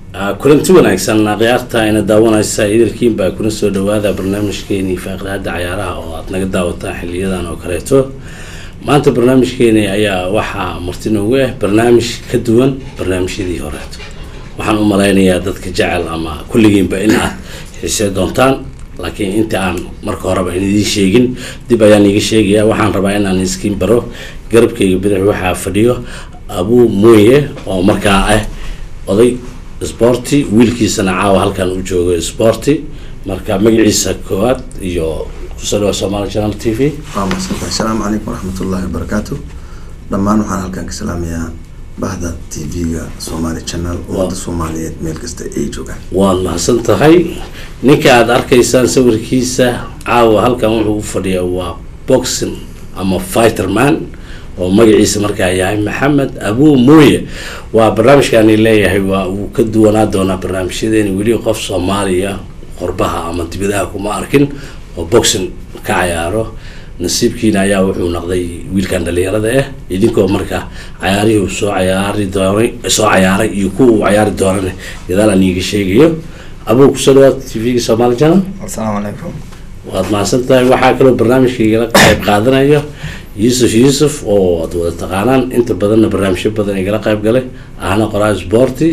kulanti wanaagsan akhyaarta ina daawanaysa idilkiin baa kuna soo dhawaada barnaamijkeenii faaqraada cayaaraha oo aada naga daawataan xiliyadan oo kaleeto maanta barnaamijkeeni ayaa waxaa marti noogu ah barnaamij ka duwan barnaamijyadii horeeto waxaan u malaynayaa dadka jecel ama kulligiinba in aad xiisee doontaan laakiin inta aan marka horeba in idiin sheegin dib ayaan iiga sheegaya waxaan rabaa inaan iskiin baro garabkayga bidix waxaa fadhiyo abuu mooye oo markaa ah oday sporty wiilkiisana caawa halkan u joogo sporty marka magaciisa koowaad iyo kusoo dhawa somaali channel t v waa mahadsantahay asalaamu calaykum waraxmatullaahi wabarakaatu dhammaan waxaan halkan ka salaamayaa bahda t v-ga somaali channel ummadda soomaaliyeed meel kasta ay joogaan waad mahadsan tahay ninka aada arkaysaan sawirkiisa caawa halkan wuxuu u fadhiyaa waa boxing ama fighterman oo magaciisa markaa yahay maxamed abuu mooye waa barnaamijkaani leeyahay waa uu ka duwanaa doonaa barnaamijyadeeni weli qof soomaaliya qorbaha ama dibadaha kuma arkin oo boxing ka cayaaro nasiibkiina ayaa wuxuu noqday wiilkan dhalinyarada ah idinkoo marka cayaarihii soo cayaari doonay soo cayaaray iyo kuwa uu cayaari doonana gadaal aan iiga sheegayo abuu kusoo dhawaad t v-ga somaali channel asalaamu calaykum waad mahadsan tahay waxaa kaloo barnaamijka igala qayb qaadanayo yuusuf yuusuf oo ad wada taqaanaan inta badanna barnaamijyo badan igala qayb galay ahna qoraa sporty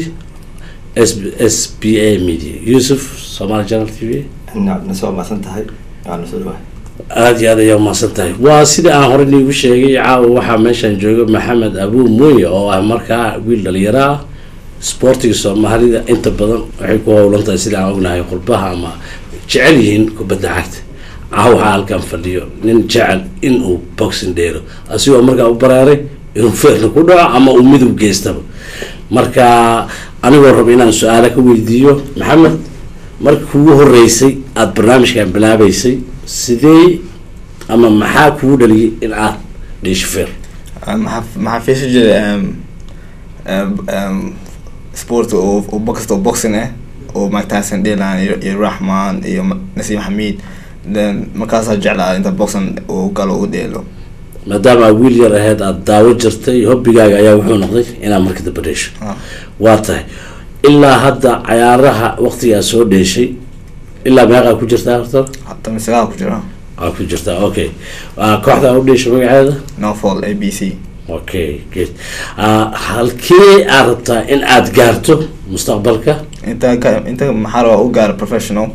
s s b a media yuusuf somaali channel t v nasoo maasan tahay waa nasoo dhawahay aada iyo aad ayaa umahadsan tahay waa sida aan horey niigu sheegay caawa waxaa meeshaan jooga maxamed abuu mooye oo ah markaa wiil dhalinyaro ah sportiga soomaalida inta badan waxay ku howlan tahay sida aan ognahay qurbaha ama jecel yihiin kubadda cagta caawa waxaa halkan fadhiyo nin jecel inuu boxing dheero asigoo markaa u baraaray inuu feerna ku dhaco ama uu midub geystaba marka anigoo raba inaan su-aala ka weydiiyo maxamed marka kugu horeysay aada barnaamijkan bilaabeysay sidee ama maxaa kugu dhaliyay in aad dheesho feer maxaa maxaa fiirsan jiray sport oo oo boxta oo boxing ah oo Mike Tyson dheelaan iyo iyo Rahman iyo Nasim Hamid then markaasaa jeclaa inta boxing uu galo u dheelo maadaama aad wiil yar aheyd aada daawo jirtay hobbigaaga ayaa wuxuu noqday inaad marka damba dheesho Ah. waa tahay ilaa hadda cayaaraha waqtigaa soo dheeshay ilaa meeqaa ku jirtaa horta hata misagaal ku jira aa ku jirtaa okay Ah, kooxda aa u dheesho magaceeda no fall a b c okay good Ah, halkee aad rabtaa in aad gaarto mustaqbalka inta ka inta maxaa rabaa u gaara professional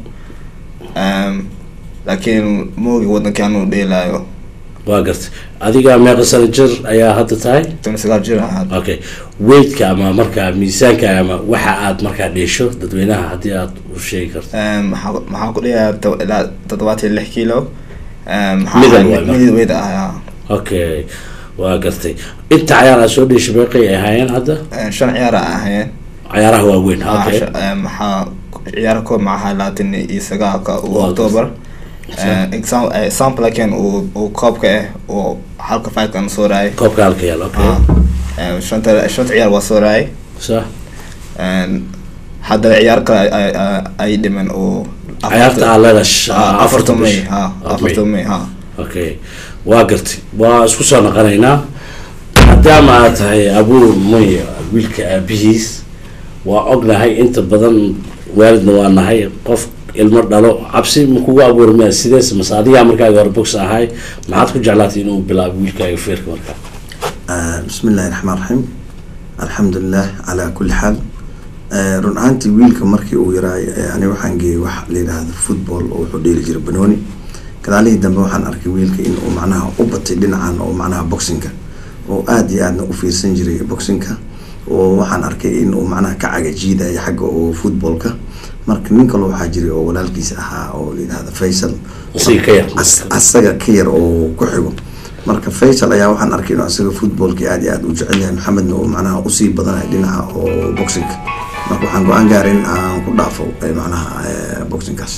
um, laakiin moogi wadankan uu dheelaayo waa gartay adiga meeqa sano jir ayaa hadda tahay tan sagaal jir ahaa okay weightka ama markaa miisaanka ama waxa aad markaa dheesho dadweynaha haddii aad u sheegi karto Um, maxaa maxaa ku dhigayaa to- ilaa toddobaatan iyo lix kilo Um, maxaa Middle ahay- weight, middle weight ah okay waa gartay inta cayaar aad soo dheeshay meeqay ay ahaayeen hadda ah. shan ciyaar ah ahayeen cayaaraha waaweyn Ah, okay shan- um, maxaa ciyaara koob maxaa labaatan iyo sagaalka uu Waa october Sure. exam example laakiin uu uu koobka ah oo halka fightkan soo raayay koobka halka yaal okay Ah, um, shanta shanta ciyaar waa soo raayay sax And hadda ciyaar kale ay- ay- ay- ay dhiman oo cayaarta aad leedahay Ah, afartan may bish. ha Okay. afartan may ha okay waa gartay waa isku soo noqonaynaa maadaama aad tahay abuur moy wiilka aabihiis waa ognahay inta badan waalidna waa nahay qof ilmo dhalo cabsi ma kugu abuurmaya sidees mase adigaa markaaga hore box ahay maxaad ku jeclaatay inuu bilaabo wiilkaaga feerka markaa Ah, bismi illaahi raxmaan raxiim alxamdulilah calaa kulli xaal Ah, run ahaantii wiilka markii uu yaraay eh, ani waxaan geeyey wax la yidhaahdo football oo wuxuu dheeli jiray banooni gadaalihii dambe waxaan arkay wiilka in uu macnaha u batay dhinacan oo macnaha boxinka oo aad iyo aadna u fiirsan jiray boxinka oo waxaan arkay in uu macnaha ka cagajiidaya xagga oo footballka marka nin kaloo waxaa jiray oo walaalkiisa ahaa oo la yidhaahdo faysal Asiga ka yar. As- asaga ka yar oo ku xigo marka faysal ayaa waxaan arkay inuu asaga footballkii aad iyo aad u jecel yahay maxamedna uu macnaha usii badanayo dhinaca oo boxinka marka waxaan go-aan gaaray in aan ku dhaafo eh, macnaha eh, boxinkaas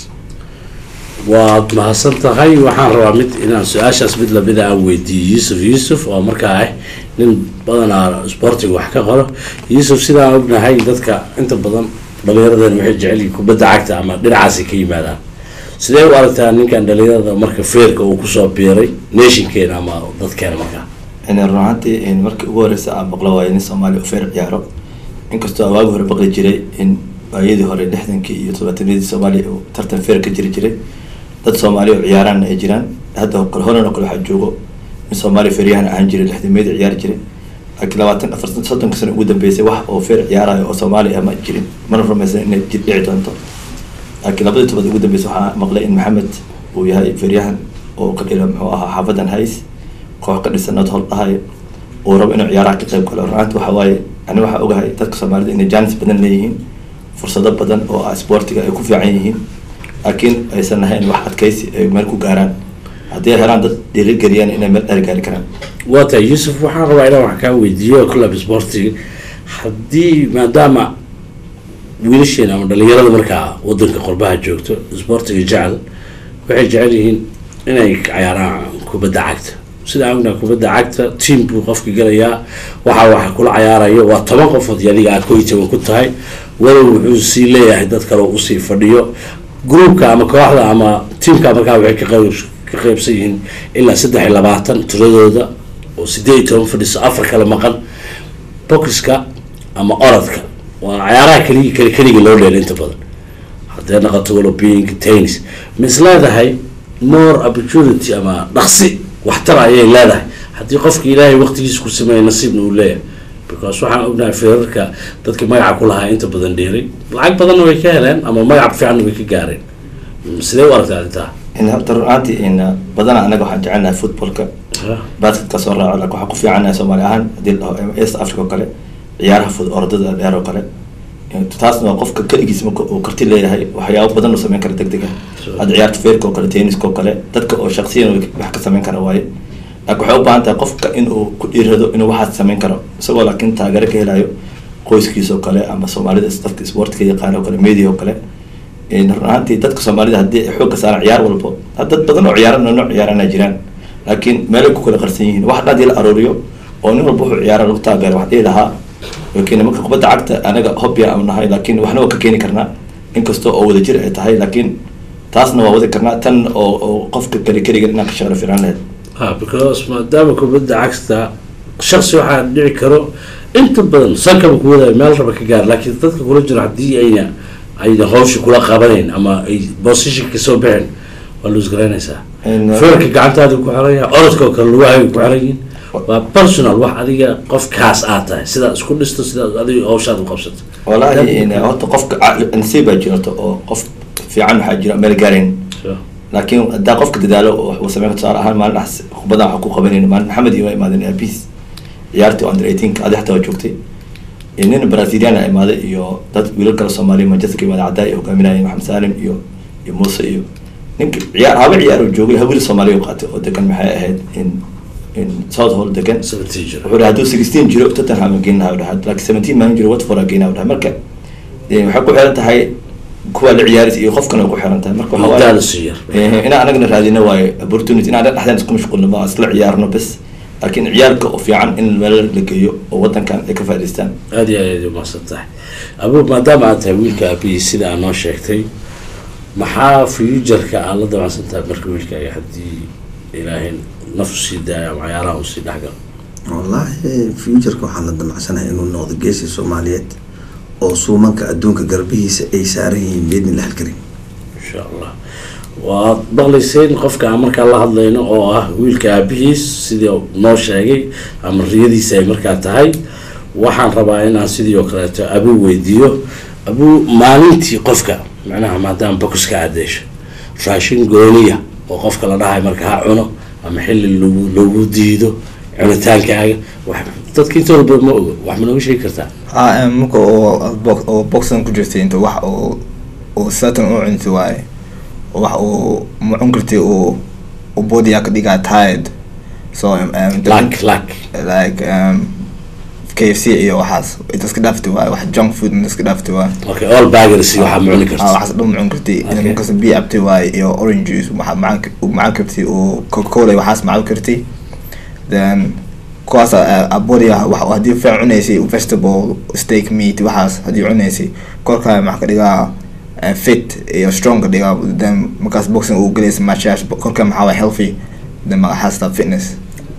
waad mahadsan tahay waxaan rabaa mid inaan su-aashaas mid lamida aan weydiiyo yuusuf yuusuf oo markaa ah nin badanaa sportiga wax ka qoro yuusuf sidaan ognahay dadka inta badan dhalinyaradeen waxay jecel yihiin kubadda cagta ama dhinacaasay ka yimaadaan sidee u aragtaa ninkan dhalinyarada marka feerka uu kusoo biiray nationkeena ama dadkeena markaa run ahaantii in markii ugu horeysa aan maqlo waayo nin soomaaliya u feer ciyaaro inkastoo aan waagi hore baqli jiray in waayadii hore lixdankii iyo todobaatanadii soomaaliya oo tartan feer ka jiri jiray dad soomaali oo ciyaaraanna ay jiraan hadda oo kale holan oo kale waxaa joogo in soomaaliya feeryahan ahaan jiray lixdameedi ciyaari jiray laakiin labaatan afartan soddonka sano ugu dambeysay wax oo feer ciyaarayo oo soomaaliya ma jirin mana rumaysan inay jir dhici doonto laakiin labadii tobaad ugu dambeysay waxaa maqlay in maxamed uu yahay feeryahan oo ka dhila muxuu ahaa xaafadan hays koox ka dhisan nod hol dhahayo uu rabo inuu ciyaaraha ka qayb galo runaanti waxa waaye ani waxaa ogahay dadka soomaalida inay jaanis badan leeyihiin fursado badan oo ah sportiga ay ku fiican yihiin laakiin aysan ahayn wax adkaysi ay meel ku gaaraan haddii ay helaan dad dhiirigeliyaan inay meel dheer gaari karaan waa tahay yuusuf waxaan rabaa inaan wax kaa weydiiyo club sportiga haddii maadaama wiilasheena ama dhalinyarada markaa wadanka qurbaha joogto sportiga jecel waxay jecel yihiin inay cayaaraan kubadda cagta sida aan ognahay kubadda cagta team buu qofka gelayaa waxa waxa kula cayaarayo waa toban qofood iyo adiga aad kow iyo toban ku tahay walow wuxuu sii leeyahay dad kale oo usii fadhiyo groupka ama kooxda ama teamka markaa waxay ka qayb ka qaybsan yihiin ilaa saddex iyo labaatan tiradooda oo sideed iyo toban fadhiso afar kale maqan bokiska ama orodka waa cayaaraha keliya keli keliga loo dheela inta badan haddee noqoto waloping tennis ma is leedahay more opportunity ama dhaqsi waxtar ayay leedahay haddii qofka ilaahay waqtigiisa ku sameeya nasiibna uu leeyahay because waxaan ognahay feerarka dadka magaca ku lahaa inta badan dheeray lacag badanna way ka heleen ama magac fiicanna way ka gaareen sidee u aragtaa arrintaa in horta runaantii in badana anaga waxaan jecelnahay footballka basketka soo raaco laakiin waxaan ku fiicannahay soomaali ahaan haddii la dhaho east africa oo kale ciyaaraha fud orodada dheer oo kale taasna waa qofka keligiis marka uu karti leeyahay waxyaabo badan uu sameyn kara deg deg ah hadda ciyaarta feerka oo kale tenniska oo kale dadka oo shaksiyan wax ka sameyn kara waaye laakiin waxay u baahan tahay qofka inuu ku dhiirado inuu waxaas sameyn karo isagoo laakiin taageero ka helayo qoyskiisa oo kale ama soomaalida dadka sportka yaqaan oo kale media oo kale run ahaantii dadka soomaalida haddii ay xoogga saaraan ciyaar walbo dad badan oo ciyaara nooc ciyaarana jiraan laakiin meelay ku kala qarsan yihiin wax dhadii la arooriyo oo nin walba wuxuu ciyaara lagu taageero wax dhihi lahaa laakiin marka kubadda cagta anaga hobya aanu nahay laakiin waxna waa ka keeni karnaa inkastoo oo wadajir ay tahay laakiin taasna waa wadi karnaa tan oo oo qofka keli keligan inaan ka shaqlo fiican lahayd ha because maadaama kubadda cagta shaksi waxaa dhici karo inta badan sankaba ku wadaayo meel raba ka gaar laakiin dadka kula jiro haddii ayna ayna hawsha kula qabanayn ama ay position ka soo bixin waa luus garaynaysaa feerka gacantaada ku xiran yahay orodka oo kale lugahay ku xiran yihiin waa personal wax adiga qof kaas aad tahay sidaa isku dhisto sidaa adiga hawshaad u qabsato wallaahi horta qofka nasiib baa jirto oo qof fiican waxaa jira meel gaarayn laakiin haddaa qofka dadaalo waxuu sameyn tusaale ahaan maalin dhax kubadda waxaa ku qabanayna maalin maxamed iyo waa imaadeen abis ciyaartii under eighteenka adi xataa waa joogtay nin brazilian a imaaday iyo dad wiilal kale soomaaliya manchester ka imaada caddaa ay hogaaminayeen maxamed saalim iyo iyo muuse iyo ninka ciyaar haba ciyaar oo joogay hawiil soomaaliya u qaatay oo degan maxay ahayd in in south hall degan seventeen jiro wuxuu dhahay hadduu sixteen jiro tottenham geyn lahaa dhahay laakiin seventeen maalin jiro watford aa geynaa dhahay marka waxay ku xiran tahay kuwa la ciyaaris iyo qofkan ay ku xiran tahay marka waxa waaye daala sii yar inaan anagana raadino waayo opportunity inaan dhexdeen isku mashquulno ma isla ciyaarno bes laakiin ciyaalka oo fiican in meel la geeyo oo wadankan ay ka faa'idaystaan aada iyo aad umaasan tahay abu maadaama aad tahay wiilka aabihii sida aad noo sheegtay maxaa fuujarka aad la damacsan tahay marka wiilkaaga haddii ilaahay naftu sii daayo ama cayaaraha uu sii dhexgalo wallaahi futureka waxaan la damacsanahay inuu noqdo geesi soomaaliyeed oo suumanka adduunka garbihiisa ay saaran yihiin beedni la halkarin insha allah waad maqlayseen qofka aan markaa la hadlayno oo ah wiilka aabihiis sidii noo sheegay ama riyadiisa ay markaa tahay waxaan rabaa inaan sidii oo kaleeto abuu weydiiyo abuu maalintii qofka macnaha maadaama bokiska adeesho raashin gooniya oo qofka la dhahay marka ha cuno ama xilli lagu lagu diido cunitaankaaga wax dadka intooda badan ma ogo wax ma nooga sheegi kartaa ha marka oo box oo boxan ku jirtay inta wax oo oo certain u cunti waaye wax uu ma cun kartay uu uu body ka dhigaa tired so um, um, lak lak like um, KFC iyo waxaas inta iska dhaaftay waaye wax junk food inta iska dhaaftay waaye okay all bagers waxaa ma cuni ah karta waxaas dhan ma cun kartay Okay. inta markaas biyo cabtay waaye iyo orange juice waxa macaan ka- uu macaan kartay uu coca cola iyo waxaas macaan kartay then kuwaas a- a body ah, wax haddii fiican cunaysay vegetable steak meat waxaas haddii cunaysay korkaa maxaa ka dhigaa eh, fit iyo strong ka dhigaa then markaas boxing uu gelaysa matchash korkaa maxaa waa healthy then magaxaasta fitness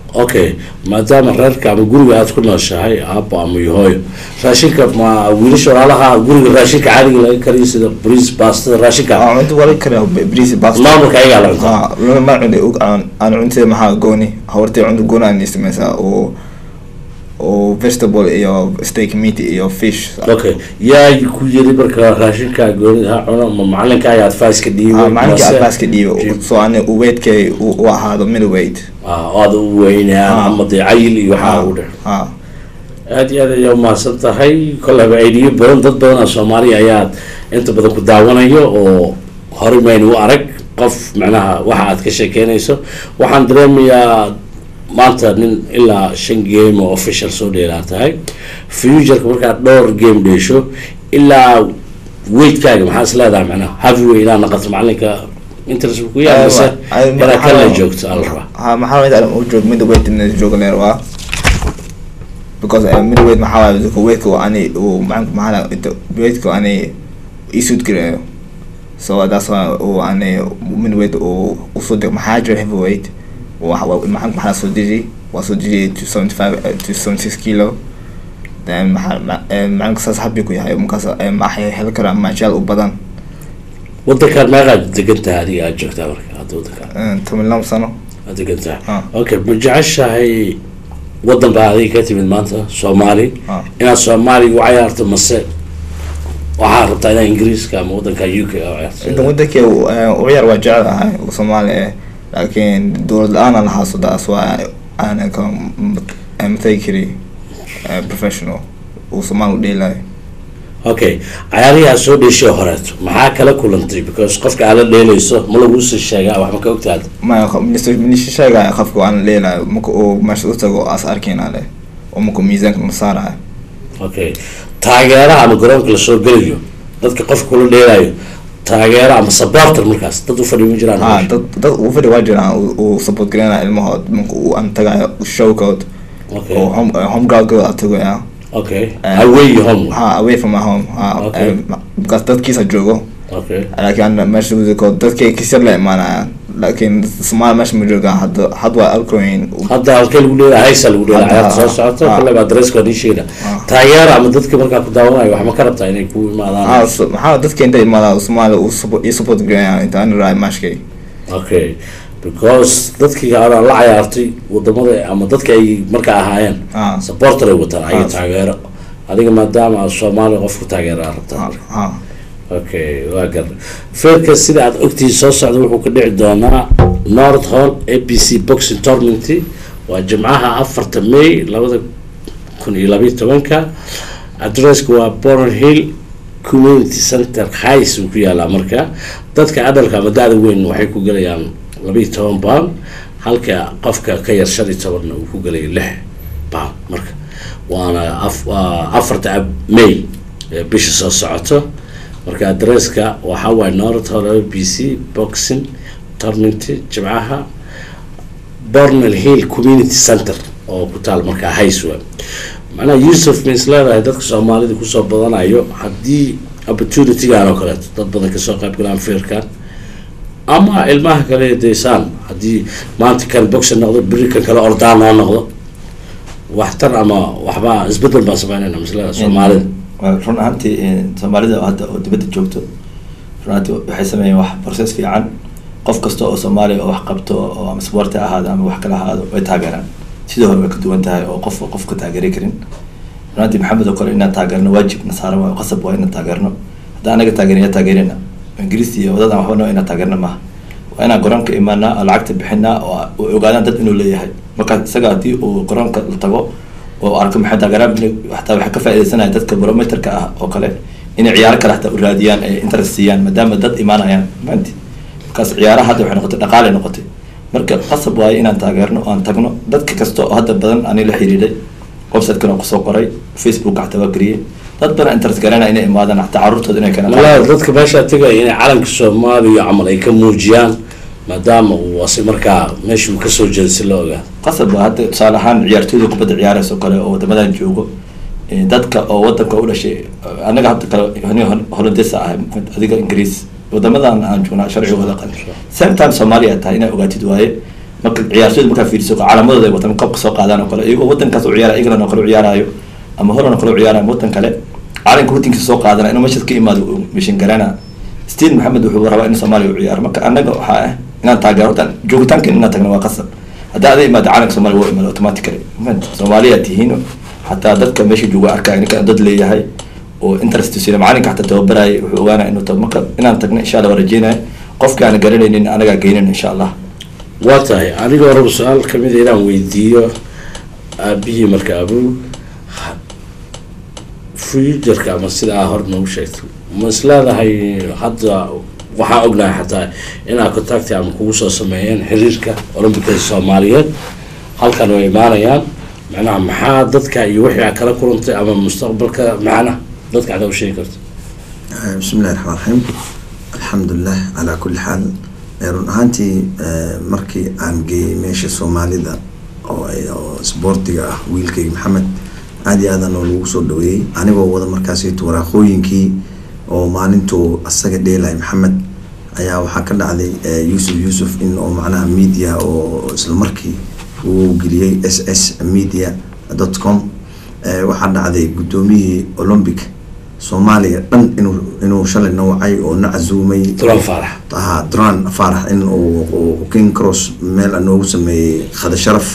okay maadaama reerka ama guriga aad ku nooshahay aabo ama iyo hooyo raashinka ma wiilasha walaalaha guriga raashinka caadiga laga kariyo sida bariis baastada raashinka aan cunto wali kare bris basta maamulka ayagaa la cuntaa ha lama ma cunay og aan aan cuntay maxaa gooni hortay cunto gooni aan sameysaa oo oo vegetable iyo steak meat iyo fish okay yaa ku yiri marka raashinka goonida ha cuno ma macalinka ayaa advice ka dhiibay ah maalinkii mase- advaaska dhiibo so ani weigtkay u ahaado middleweight ah oo aad u weynaan Ah. ama dee cayil iyo waxaa u dhex ha aad iyo aad ayaa umahadsan tahay kolaba aidiyo badan dad badan oo soomaaliya ayaad inta badan ku daawanayo oo horey maynu u arag qof macnaha waxa aad ka sheekeynayso waxaan dareemayaa maanta nin ilaa shan game oo official soo dheelaa tahay futureka markaad dhowr game dheesho ilaa weightkaaga maxaa is leedahay macnaha heavyweight inaad naqato macalinka interest ku yahay Eh, mise wa- ay- inaad kala maxaa- joogto ala rabaa ha maxaa weyd aan u joog middleweight in jooga leer waa because uh, middleweight maxaa waaye dadka weigtka waa ani uu macanka maxaa la inta weigtka ani isuud gareeyo so that's why uu ani middleweight uu usoo deg maxaa jira heavyweight waa waa- macanka maxaa soo deji waa soo deji to seventy five to seventy six kilo then maxaa ma- eh, macanka saas habi ku yahay markaas eh, maxay heli karaa maajaal u badan wadankaad meeqaad degan tahay adiga aad joogtaa marka hadda wadankaa Eh, toban laba sano aad degan tahay Ah. okay ma jeceshahay wadan baa adiga ka timid maanta soomaali Ah. inaad soomaaliga u cayaarto mase waxaad rabtaa inaad ingiriiska ama wadanka u k inta cayaarto wadankii u yar waa jecelahay oo soomaali eh laakiin dowlad la-aan aan haysto taas waa aanan ka matagi kari eh, professional uu soomaali u dheelayo okay cayaarihii aad soo dheeshay horeeto maxaa kala kulantay because qofka aad la dheelayso ma laguusii sheegaa wax ma ka ogtaad ma minisha sheegaya qofka aan dheelayo marka uu meesha u tago as arkayna leh oo marka miisaanka la saarayo okay taageeraha ama garoonka lasoo gelayo dadka qofka kula dheelayo taageero ama supporter markaas dad u fadhiyo ma jiraan ha dad dad uu fadhi waa jiraan uu- uu support gareynaya ilmahood marka uu aan tagayo showkood okay oo home home groundkood aan tagaya okay Eh, away iyo home ha away from my home ha Okay. eh, because dadkiisa joogo okay laakiin ana meesha wadako dadkay kisar la imaanayaan laakiin soomaali meesha ma joogaan hadda had waa alcoin hadda halkee lagu dheela haysa lagu dheela Hadda, ciyaarta soo ah, socoto ah. kale baa dareeska nii sheegna Ah. taageera ama dadka markaa ku daawanayo wax ma ka rabtaa inay ku imaadaan maxaa dadka inta imaada soomaali uu support ii support gareeyaa inta aan raay maashkay okay because dadkii aan la cayaartay wadamada ama dadka ay markaa ahaayeen Ah. supporter ay wataan ayaga Ah. taageero adiga maadaama aad soomaali qofku taageeraa rabtaa ha okay waa gar feerka sida aad ogtihiin soo socda wuxuu ka dhici doonaa north hall a b c boxing tournament waa jimcaha afarta may labada kun iyo labayo tobanka adresska waa boron hill community center highs uu ku yaalaa marka dadka adalka ama da-da weyn waxay ku gelayaan labayo toban pound halka qofka ka yar shan iyo tobanna uu ku gelayo lix pound marka waana af- waa afarta ab- may ee bisha soo socoto marka adresska waxaa waaye north hall b c boxing tournament jimcaha bornel hill community center oo ku taal markaa highswa macnaha yusuf ma is leedahay dadka soomaalida kusoo badanayo haddii opportunitygan oo kaleeto dad badan kasoo qayb galaan feerkan ama ilmaha kale daysaan haddii maanta kan boxing noqdo beri kan kale ordaan noo noqdo waxtar ama waxba isbedel baan sameynayna maslada soomaalida Waa run ahaantii eh, soomaalida hadda oo dibadda joogto run ahaantii waxay sameeyeen wax process fiican qof kasta oo soomaaliya oo wax qabto oo ama sport ha ahaado ama wax kale ha ahaado way taageeraan sidoo hore way ka duwan tahay oo qof qof ka taageeri karin run ahaantii maxamed oo kale inaan taageerno waajib na saaran waayo qasab waa inaan taageerno haddaan anaga taageerin yaa taageerina ingiriis iyo wadadaan waxba noo inaan taageerno maaha waa inaan garoonka imaanaa oo lacagta bixinaa oo oo ogaadaan dad inuu leeyahay marka isaga haddii uu garoonka la tago oo arko maxay taageeraan hataa waxay ka faaidaysanaya dadka barometerka ah oo kale inay ciyaaro kale hataa u raadiyaan ay interest siiyaan maadaama dad imaanayaan maanti markaas ciyaaraha hadda waxay noqotay dhaqaale noqotay marka qasab waaye inaan taageerno oo aan tagno dadka kasta oo hadda badan ani la xiriiray website-kan oo kusoo qoray facebook xataa waa geliyey dad badan interest garanaya inay imaadaan xataa carruurtooda inay keenaan walahi dadka meeshaa tegaya inay calanka soomaaliya camal ay ka muujiyaan maadaama uu asi markaa meesha uu kasoo jeeda si loo ogaado qasab waa hadda tusaale ahaan ciyaartooyda kubadda ciyaaraysa oo kale oo wadamadan joogo eh, dadka oo wadanka u dhashay eh, anaga hadda kale hani hollandesa ahay adiga ingiriis wadamadan aan joognaa sharcigooda qal same time soomaaliya tahay inaa ogaatid waaye marka ciyaartooyda markaa fiiriso calaamadooda ay wataan kabka soo qaadaan oo kale iyagoo wadankaas u ciyaara england oo kale u ciyaaraayo ama holland oo kale u ciyaarayo ama wadan kale calanka wadankiisa soo qaadana inuu meeshaas ka imaado uu mishin garana steve maxamed wuxuu rabaa in soomaaliya u ciyaaro marka annaga waxaa ah inaan taageero horta joogitaanka inaan tagno waa qasab haddaa ada imaado calanka soomaaliya waa imaado automatically soomaaliya tihiin xataa dadka meesha jooga arkaya ninka dad leeyahay oo interest sina macalinka xataa tababaraya wuxuu ogaanaya inuu tago marka inaan tagno insha allah waa rajeynaya qofki aan garanaynin anagaa geynan insha allah waa tahay anigoo raba su-aal kamid a inaan weydiiyo aabihii marka abu futureka ama sidaa hor noogu sheegto ma is leedahay hadda waxaa ognahay xataa inaa contacti ama kugu soo sameeyeen xiriirka olombicada soomaaliyeed halkan way imaanayaan macnaha maxaa dadka iyo wixii aa kala kulantay ama mustaqbalka macnaha dadka adaa u sheegi karto bismi illahi raxmaan raxiim alxamdulilah calaa kulli xaal run ahaantii markii aan geeyey meesha soomaalida oo oo isboortiga ah wiilkayga maxamed aad iyo aadan oo lagu soo dhaweeyey anigoo wada markaasito waraaqooyinkii oo maalintuu asaga dheelay maxamed ayaa waxaa ka dhacday yuusuf yuusuf in oo macnaha media oo isla markii uu geliyey s s media dot com waxaa dhacday guddoomiyihii olombic soomaaliya dhan inuu inuu shalay nawacay oo na casuumay dulan faarax ha duran faarax in uu king cross meel noogu sameeyey khada sharaf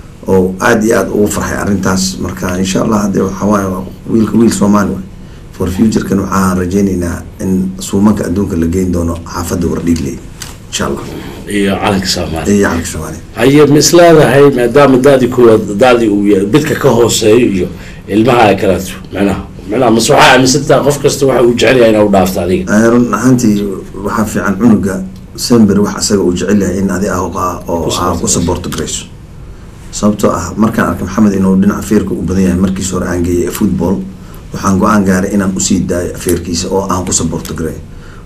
oo aada iyo aada ugu farxay arrintaas marka insha allah hadee waxaa waaye wiilka wiil soomaali waay for futurekan waxaan rajeyneynaa in suumanka adduunka la geyn doono xaafadda wardhiigley insha allah iyo calanka soomaaliya iyo calanka soomaaliya haye ma is leedahay maadaama da-dii kuwaad da-dii uu yahay bidka ka hooseeyo iyo ilmaha ay kaleeto macnaha macnaha mase waxaa aaminsantaha qof kasta waxa uu jecel yahay inaa u dhaafto adiga run ahaantii waxaa fiican cunuga sember wax asaga uu jecel yahay in adi ah oo aa ku saboorto garayso sababtoo ah markaan arkay maxamed inuu dhinaca feerka u badan yahay markiis hore aan geeyay football waxaan go-aan gaaray inaan usii daayo feerkiisa oo aan ku saboorto garay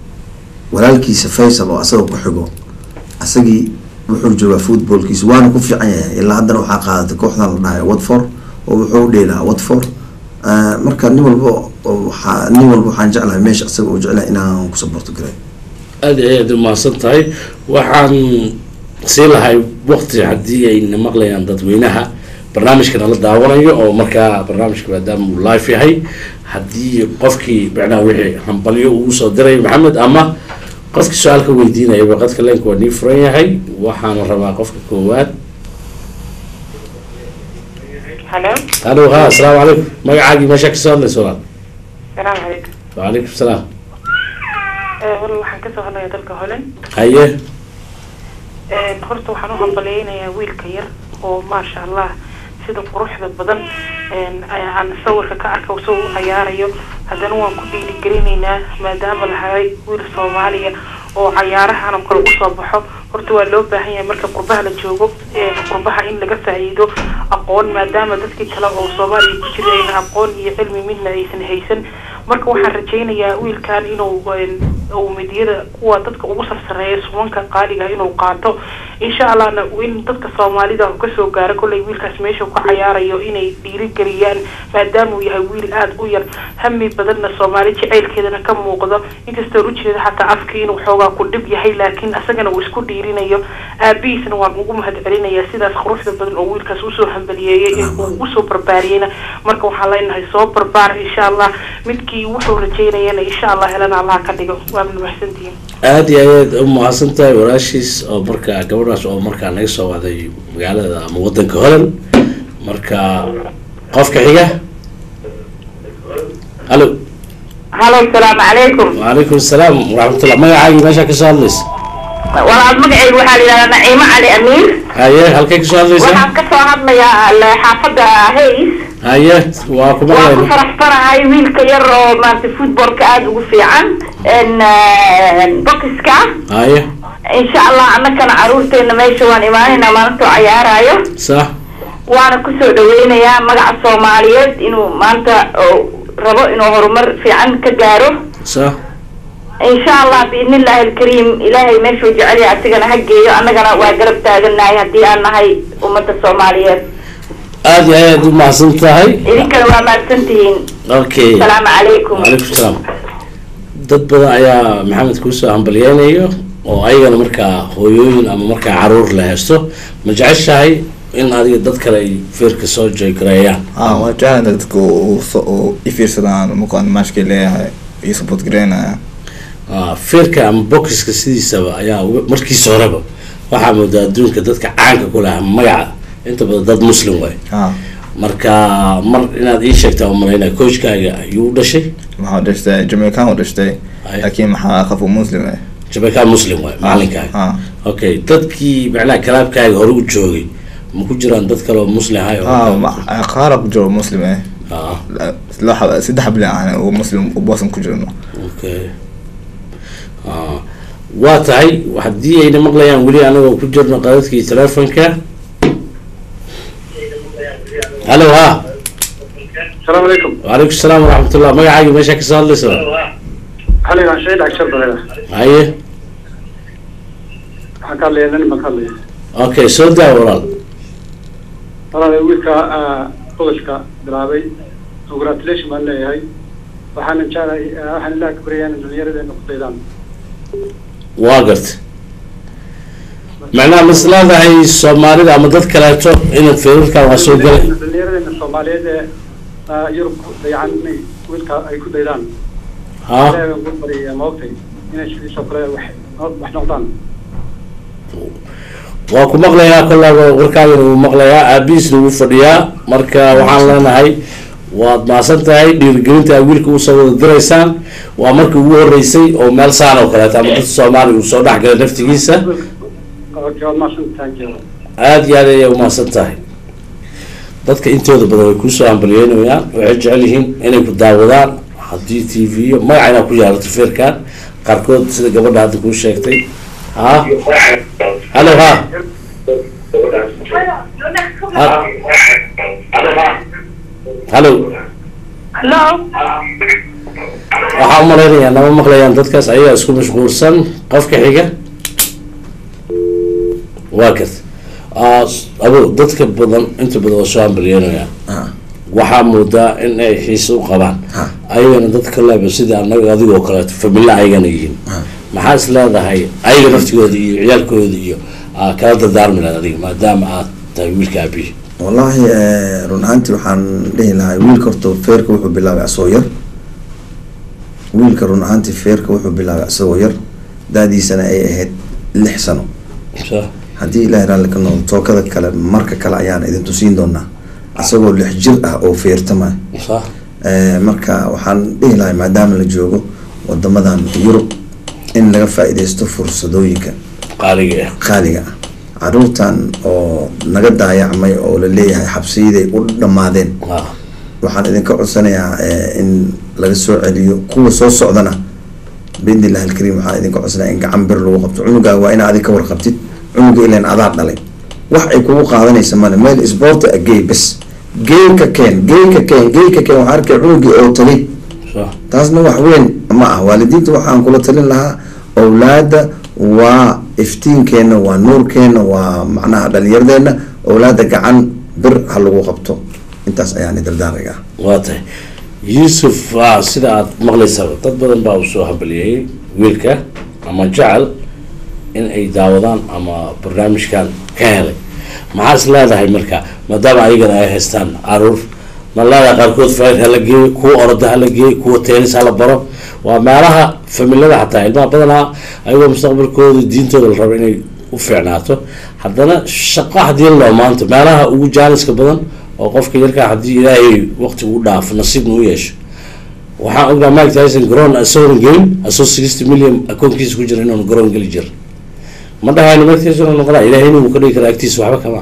walaalkiisa faysal oo asaga ku xigo asagii wuxuu joogaa footballkiisa waana ku fiican yahay ilaa haddana waxaa qaadatay kooxdan la dhahay watford oo wuxuu dheelaa watford marka nin walba waxaa nin walba waxaan jeclahay meesha asaga uu jeclahay inaan ku saboorto garay aada iyo aad umahadsan tahay waxaan sii lahay waqti haddii ayna maqlayaan dadweynaha barnaamijka nala daawanayo oo markaa barnaamijka maadaama uu live yahay haddii qofkii macnaha wixii hambalyo ugu soo diray maxamed ama qofkii su-aal ka weydiinaya waqadka leenka waa nii furan yahay waxaana rabaa qofka koowaad halo halo ha asalaamu calaykum magacaagii meeshaa kasoo hadlaysa walaal salaamu calaykum wacalaykum salaam wal waxaan kasoo hadlayaa dalka holland haye horta waxaan u hambaleynayaa wiilka yar oo maasha allah sida quruxda badan aan sawirka ka arka soo u cayaarayo haddana waan ku dhiirigelinaynaa maadaama lahay wiil soomaaliya oo cayaarahan oo kale usoo baxo horta waa loo baahan yahay marka qurbaha la joogo qurbaha in laga faa'iido aqoon maadaama dadkii kale oo soomaaliya ku jira ayna aqoon iyo cilmi midna aysan haysan marka waxaan rajaynayaa wiilkan inuu uu midiyada kuwa dadka ugu sarsareeya sumanka qaaliga inuu qaato insha allahna in dadka soomaalida uu kasoo gaaro kollay wiilkaas meesha ku cayaarayo inay dhiirigeliyaan maadaama uu yahay wiil aada u yar hami badanna soomaali jaceylkeedana ka muuqdo inkastoo ujeeda xataa afkii inuu xoogaa ku dhib yahay laakiin asagana uu isku dhiirinayo aabihiisna waan ugu mahad celinayaa sidaas quruxda badan oo wiilkaas usoo hambaliyeeyey ee uu usoo barbaariyeyna marka waxaan leenahay soo barbaar insha allah midkii wuxuu rajeynayana insha allah helana allah ka dhigo waana mahadsantihiin aada iyo aad u mahadsan tahay walaashiis oo markaa gabadhaas oo markaa naga soo wacday magaalada ama wadanka holland marka qofka xiga halo halo asalaamu calaykum wacalaykum asalaam waraxmatullah magacaagii meeshaa kasoo hadlaysa walaal magacaygu waxaa la yidhahdaa naciimo cali amiir haye halkay kasoo hadlaysaa waxaan kasoo hadlayaa l- xaafadda hays haye waa ku waan ku maqlayna faraxsanahay wiilka yar oo maarata footballka aada ugu fiican n bokiska haye insha allah annakana caruurteena meesha waan imaanaynaa maalintuu cayaarayo sax waana kusoo dhaweynayaa magaca soomaaliyeed inuu maanta oo rabo inuu horumar fiican ka gaaro sax insha allah biidni illaahi alkariim ilaahay meeshuu jecel yahay asigana ha geeyo annagana waa garab taaganahay haddii aan nahay ummadda soomaaliyeed aada iyo aad u mahadsan tahay idinkana waa mahadsantihiin okay asalaamu calaykum wacalaykum salaam dad badan ayaa maxamed kuusoo hambalyeynayo oo ayagana markaa hooyooyin ama markaa caruur la haysto ma jeceshahay in adiga dad kale ay feerka soo jeegareeyaan ah waa jeclaan dadka u u ifiirsadaan markaan maashkay leeyahay iyo support gareynaya Ah, feerka ama boxiska sidiisaba ayaa uga- markiisa horeba waxaa moodaa adduunka dadka caanka ku leh ama magaca inta badan dad muslim waay ah marka mar inaad ii sheegtaa umalaynaa coachkaaga ayuu u dhashay maxaa dhashtay jamaican u dhashtay Ay. laakiin maxaa qafu muslim eh jabekaan muslim waay macalinkaaga ah okay dadkii macnaha kalaabkaaga hore u joogay ma ku jiraan dad kale oo muslim ahay oo ah ma- qaara ku jiro muslim eh Ah, loo xab- saddex bili aan oo muslim u boosan ku jirno okay Ah, waa tahay haddii ayna maqlayaan weli anagoo ku jirno qadadkii telefonka hallo ha السلام عليكم وعليكم السلام ورحمة الله magacaaga meesha kasoo hadlaysa حالي عن شيء عشر بلد haye حكى لي أنا ما قال لي okay soo daa walaal أنا ويلك قلشك بلعبي congratulation baan leeyahay waxaana jeclahay waxaan ilaa ka baryayaan dhalinyarada inay ku daydaan waa garta macnaha masladahay soomaalida ama dad kaleeto inad feerarkan waa soo galay dhalinyaradena soomaaliyeed ee ah, yurub ku dayacan inay wiilka ay ku daydaan ha ilaahay baan ku baryaya maogtay inay sidiisoo kale wax wax noqdaan waa ku maqlayaa kollaaba warkaagana wuu maqlayaa aabihiisna wuu fadhiyaa marka waxaan leenahay waad maasan tahay dhiirigelinta aad wiilka usoo wada diraysaan waa markii ugu horeysay oo meel saan oo kaleeto ama dad soomaali uu soo dhex galay naftigiisa okay waad mahadsantahay jeeda aada iyo aad ayay umahadsan tahay dadka intooda badan way kuusoo hambalyeynayaan waxay jecel yihiin inay ku daawadaan haddii t v iyo magacayna ku yaalato feerkan qaarkood sida gabadha hadda kuu sheegtay ha hallo ha hallo hello waxaa umalaynayaa nama maqlayaan dadkaas ayagaa isku mashquulsan qofka xiga waa karta Ah, abo dadka badan inta badan waa soo hambalyeynayaan ah waxaa moodaa in ay xiise u qabaan Ha. ayagana dadka leeba sida anaga adigoo kaleeto familla ayagana yihiin Ha. maxaa is leedahay ayaga naftigooda iyo ciyaalkooda iyo aa kala dardaarmi lahayd adiga maadaama aad tahay wiilka aabihi wallaahi eh, run ahaantii waxaan dhihi lahaa wiilka horta feerka wuxuu bilaabay asagoo yar wiilka run ahaantii feerka wuxuu bilaabay asagoo yar daadiisana ay ahayd lix sano Sa- haddii ilaahay raalli ka noqdo tookada kale marka kale ayaan idin tusiin doonaa asagoo lix jir ah oo feertamaya sa- Eh, marka waxaan dhihi lahay maadaama la joogo wadamadan yurub in laga faa-ideysto fursadooyinka qaaliga ah qaaliga ah caruurtan oo naga daayacmay oo la leeyahay xabsiyaday u dhammaadeen Ah, waxaan idinka codsanayaa eh, in laga soo celiyo kuwa soo socdana biidnillahi alkariim waxaan idinka codsanaya in gacan bir lagu qabto cunugaaga waa ina adig ka warqabtid cunuga ilan adaa dhalay wax ay kugu qaadanaysa male meel isboorti a gey bes geynka keen geynka keen geynka keen waxaa arkay cunugii oo tagay sa- taasna wax weyn ma ah waalidiinta waxaan kula talin lahaa owlaada waa iftiinkeenna waa nuurkeenna waa macnaha dhalinyaradeenna owlaada gacan bir ha lagu qabto intaas ayaan dardaariga waa tahay yuusuf ah, sida aad maqlaysaba dad badan baa usoo hambalyeeyey wiilka ama jecel in ay daawadaan ama barnaamijkan ka helay maxaa is leedahay marka maadaama ayagana ay haystaan caruur ma leedahay qaarkood faaid hala geeyo kuwa oroda hala geeyo kuwa teenis hala baro waa meelaha familada xataa ilmaha badanaa ayagoo mustaqbalkooda diintooda la rabo inay u fiicnaato haddana shaqo haddii loo maanta meelaha ugu jaaliska badan oo qofka yarkaa haddii ilaahay waqti u dhaafo nasiibna u yeesho waxaan ognaa mike tyson garoon isagoon gelin asoo sixty million akoonkiisa ku jira inuun garoon geli jir ma dhahayno mike tyson uu noqdaa ilaahay inuu ka dhigi kara agtiisa waxba kama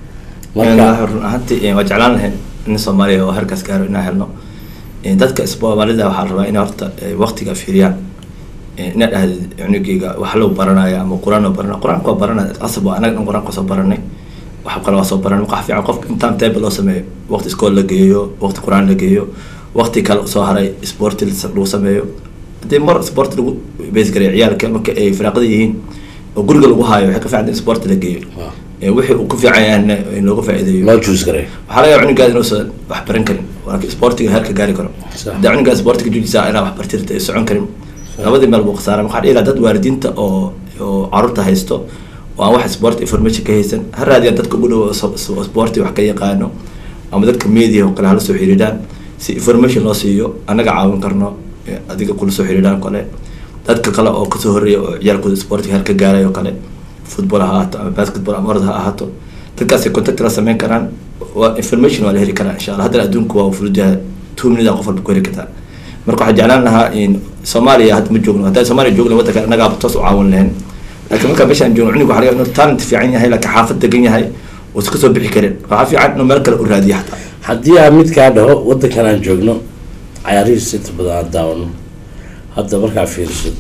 marka run ahaantii waa jeclaan lahayn in soomaaliya oo halkaas gaaro inaan helno Eh, dadka soomaalida waxaa la rabaa inay horta eh, waqtiga fiiriyaan Eh, inaad dhahdid cunugeyga wax loo baranaya ama qur-aan oo baranaya qur-aanka waa baranaya asab waa anaga dhan qur-aanka soo baranay wax kale waa soo baranay waxa fiican qofka intaan table loo sameeyo waqti iskool la geeyo waqti qur-aan la geeyo waqti kale soo haray sporti lagu sameeyo haddii mar sport lagu beesgareeyo ciyaalka marka ay firaaqada yihiin oo guriga lagu haayo waxay ka fiican in sport la geeyo Waaw. Eh, wixii uu ku fiican yahayna in looga faa'iideeyo loo juus garay waxaa laga yaaba cunugaada inuusan wax baran karin laakiin sportiga heerka gaari karo Sax. haddii cunugaada sportiga jujisa inaa wax bartirta ay socon karin labadii meel buu khasaara waxaa dhihi lahaa dad waalidiinta oo oo caruurta haysto oo aan wax sport information ka haysan ha raadiyaan dadka ugu dhow oo sporti wax ka yaqaano ama dadka media oo kale hala soo xiriiraan si information loo siiyo annaga caawin karno adiga kula soo xiriiraan kale dadka kale oo kasoo horreeya oo ciyaalkooda sportiga halka gaaray oo kale football ha ahaato ama basketball ama orod ha ahaato dadkaasay contact la sameyn karaan waa information waa la heli karaa insha allah haddana adduunku waa fududaha two minute qof walba ku heli kartaa marka waxaan jeclaan lahaa in soomaaliya hadda ma joogno haddaan soomaaliya joogno waddanka annagaa toos u caawin lahayn laakiin markaa meeshaan joogno cuniga waxa laga inuu talent fiican yahay laakiin xaafad degan yahay oo iska soo bixi karin waxaa fiican inuu meel kale u raadiyo xataa haddii aan mid kaa dhaho waddankan aan joogno cayaarihiisa inta badan aan daawano hadda markaa fiiriso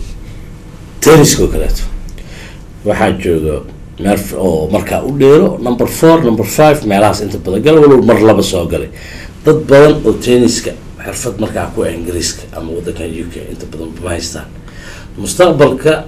tenniska oo kaleeto waxaa jooga meel oo markaa u dheero number four number five meelahaas inta badan gal walow mar laba soo galay dad badan oo tenniska xirfad markaa ku ah ingiriiska ama waddankan u k inta badan ma haystaan mustaqbalka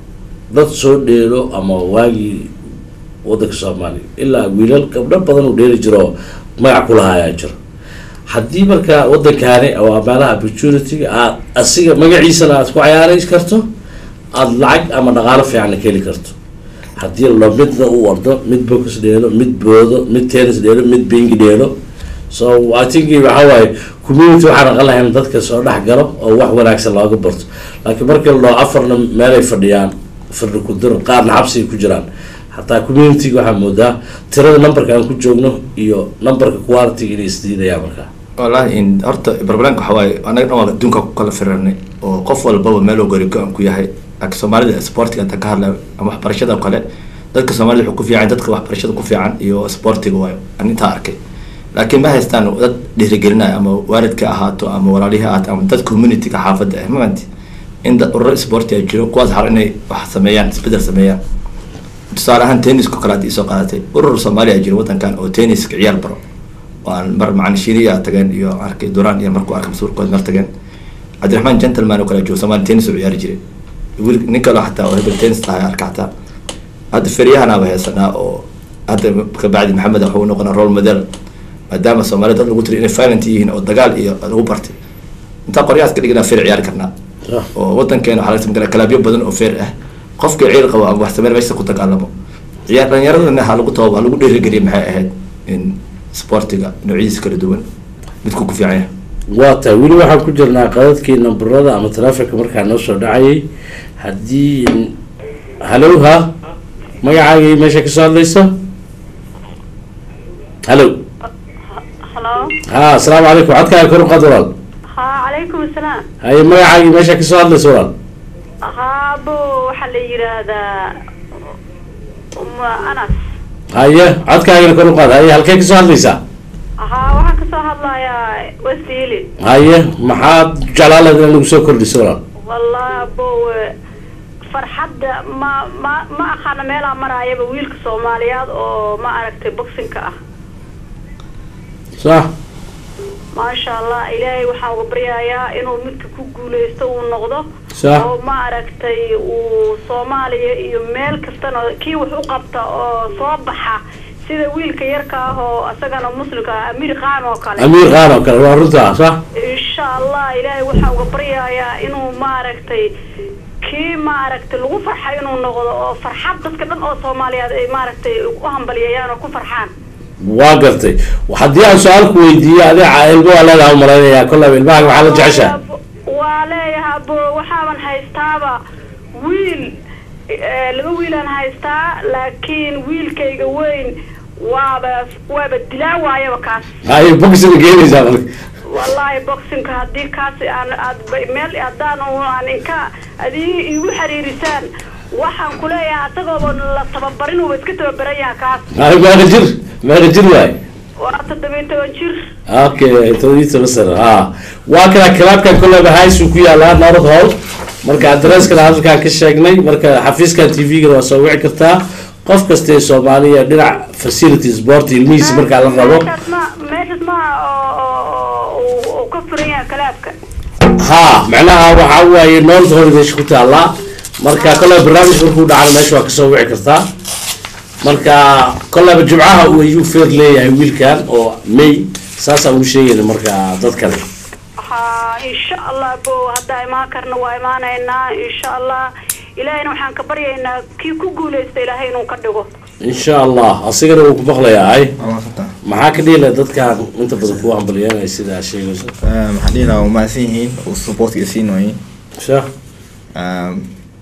dad soo dheelo ama waagii waddanka soomaaliya ilaa wiilal gabdho badan uu dheeli jiro magac kulahaa ayaa jiro haddii markaa waddankaani waa meelaha opportunity aad asiga magaciisana aad ku cayaari karto aada lacag ama dhaqaalo fiicanna ka heli karto haddii lo midna u ordo mid box dheelo mid boodo mid tennis dheelo mid bingi dheelo so i think waxa waaye community waxaan aqan lahayn dadka soo dhex galo oo wax wanaagsan looga barto laakiin markii la dhaho afarna meelay fadhiyaan fadhi ku dir qaarna xabsiga ku jiraan hataa community waxaa moodaa tirada numberka aan ku joogno iyo numberka quality inay isdiidayaan markaa wallahi in horta barbalanka waxa waaye anaga dhan waa adduunka ku kala firanay oo qof walbaba meel gori go-an ku yahay laakiin soomaalida sportiga inta ka hadlay ama waxbarashada oo kale dadka soomaalida wuxuu ku fiican dadka waxbarashada ku fiican iyo sportiga waayo aan intaa arkay laakiin ma haystaan dad dhiirigelinaya ama waalidka ahaato ama walaalihii ahaato ama dad communityga xaafadda ah maanti in dad ururo sporti ay jiro kuwaas har inay wax sameeyaan isbedel sameeyaan tusaale ahaan tenniska kale hadii soo qaadatay urur soomaaliya jira waddankan oo tenniska ciyaal baro oo aan mar macana shiniya tageen iyo arkay duraan iyo markuu arkay masuurkood mar tageen cabdiraxmaan gentleman oo kale joogo soomaali tennis oo ciyaari jiray wiil nin kale xataa oo hebel tennis tahay arka xataa hadda feryahanaaba heesanaa oo hadda kabacdi maxamed wuxuu noqonaa role model maadaama soomaalida dad lagu tiri inay violent yihiin oo dagaal iyo lagu bartay intaa qoryahaas ka dhiganaa feer ciyaari karnaa oo waddankeena waxaa laga samgala kalaabyo badan oo feer ah qofkii ciil qabo ama wax sameen meesha ku dagaalamo ciyaar dhalinyaradana ha lagu taba ha lagu dhiirigeliya maxay ahayd in sportiga noocyadiisa kala duwan midku ku fiican yahay waa tahay weli waxaan ku jirnaa qadadkii nambarada ama taleefonka markaa noo soo dhacayay haddii hallow ha magacaagii meesha kasoo hadlayso hallow halo ha asalaamu calaykum codkaaga kor u qaad walaal ha calaykum asalaam haye magacaagii meesha kasoo hadlayso walaal haabo waxaa la yidhaahdaa uma anas haye codkaagana kor u qaad haye halkee kasoo hadlaysaa ha waxaan kasoo hadlayaa wasiili haye maxaad jeclaaleed in lagu soo kordhiso walaal wallahi abo farxadda ma ma ma aqaana meelaa maraayaba wiilka soomaaliyeed oo ma aragtay boxinka ah sax maasha allah ilaahay waxaan uga baryayaa inuu midka ku guuleysto uu noqdo Sax. oo ma aragtay uu soomaaliya iyo meel kastana kii wax u qabta oo soo baxa sida wiilka yarka ah oo isagana muslimka ah amiir qaan oo kale amiir qaan oo kale waa runtaa sax insha allah ilaahay waxaan uga baryayaa inuu maaragtay kii maaragtay lagu farxa inuu noqdo oo farxad dadka dhan oo soomaaliyeed ay maaragtay u hambaliyayaan oo ku farxaan waa gartay haddii aan su-aal ku weydiiyo adiga ilmo waa leedaha umalaynayaa kollaba ilmahaga waxaa la jeceshaa waa leeyahay abo waxaaban haystaaba wiil eh, laba wiilaan haystaa laakiin wiilkayga weyn waaba waaba dilaa waayaba kaas haye boxina geenaysaa marka wallaahi boxinka haddii kaasi aan aad ba- meel haddaan u- aan inka adii igu xiriirisaan waxaan kuleeyahay asagooba la tababarin uuba iska tababaran yaha kaas haye meeqa jir meeqa jir waay waa toddobiyo toban jir okay toddobiyi toban sano ha waa kana kalaabkan kollaba haysuu ku yaalaa north hall marka adresskana halkaan ka sheegnay marka xafiiskan t v-gana waa soo wici kartaa qof kasta ee soomaaliya dhinac facility sport ilmihiisa markaa la rabo meeshaas ma meeshaas ma oo oo- oo uu- uu ka furan yahay kalaabka ha macnaha waxaa waaye north hall meesha ku taallaa marka kollaba barnaamij markuu dhacana meesha waa kasoo wici kartaa marka kollaba jimcaha uu ayuu feer leeyahay wiilkan oo may saasaan ugu sheegayna marka dad kale ha insha allah bo haddaa imaan karna waa imaanaynaa insha allah ilaahayna waxaan ka baryaynaa kii ku guuleysta ilaahay inuu ka dhigo insha allah asigana wuu ku maqlayaa ay waa maasanta maxaa ka dhihi laha dadkaan inta badan kuwa hambalyeynaya sida aad sheegayso maxaa dhihi lahaa waa mahadsan yihiin oo supportga siin waayeen sha Um,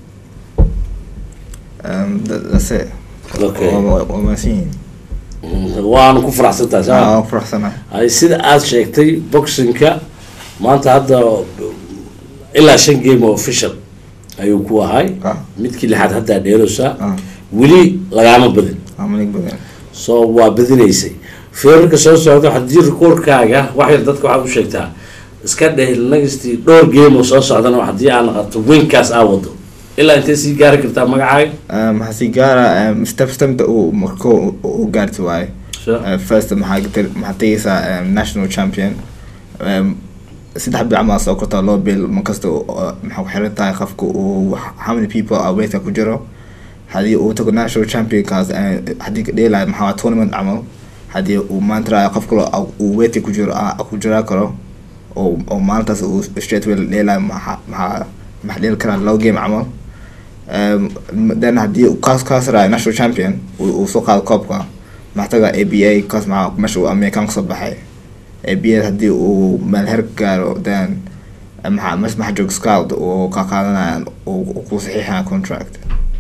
um, that, that's it. Okay. Waa- waa waa mahadsan yihiin waana ku faraxsantahay Ah, saa waan ku faraxsanahay ay sida aad sheegtay boxingka maanta hadda ilaa shan game oo official ayuu ku ahay Ah. midkii lixaad haddaa dheeraysaa Ah. weli lagaama badin waa malig badan so waa badinaysay feerarka soo socda haddii rikoorkaaga wax yar dadka waxaad u sheegtaa iska dheh nagistii dhowr game oo soo socdana haddii aad naqato winkaas aa wado ilaa intay sii gaari kartaa magacaaga Um, maxaa sii gaara um, step stepta uu marko u gaarti waaye Sure. Uh, first maxaa gal- maxaa tegaysaa um, national champion um, saddex bil camal soo kortaa loo bil markasta uu- uh, maxaa ku xiran tahay qofka uu how many people are weightka ku jiro haddii uu tago national championkaas uh, haddii ka dheelayo maxaa waa tournament camal haddii uu maanta raayo qof kale oo uu weightka ku jiro ah, ku jiraa karo oo oo maalintaas uu straight way dheelayo maxaa maxaa maxaa dheeli karaa low game camal Um, then haddii uu kaas kaas raayo national champion uu uu soo qaado koobka maxaa taga a b a kaas maxaa meesha uu american kasoo baxay a b a haddii uu meel heer ka gaaro then uh, maxaa meesha maxaa jooga scout oo ka qaadanaya uu uu ku saxiixaya contract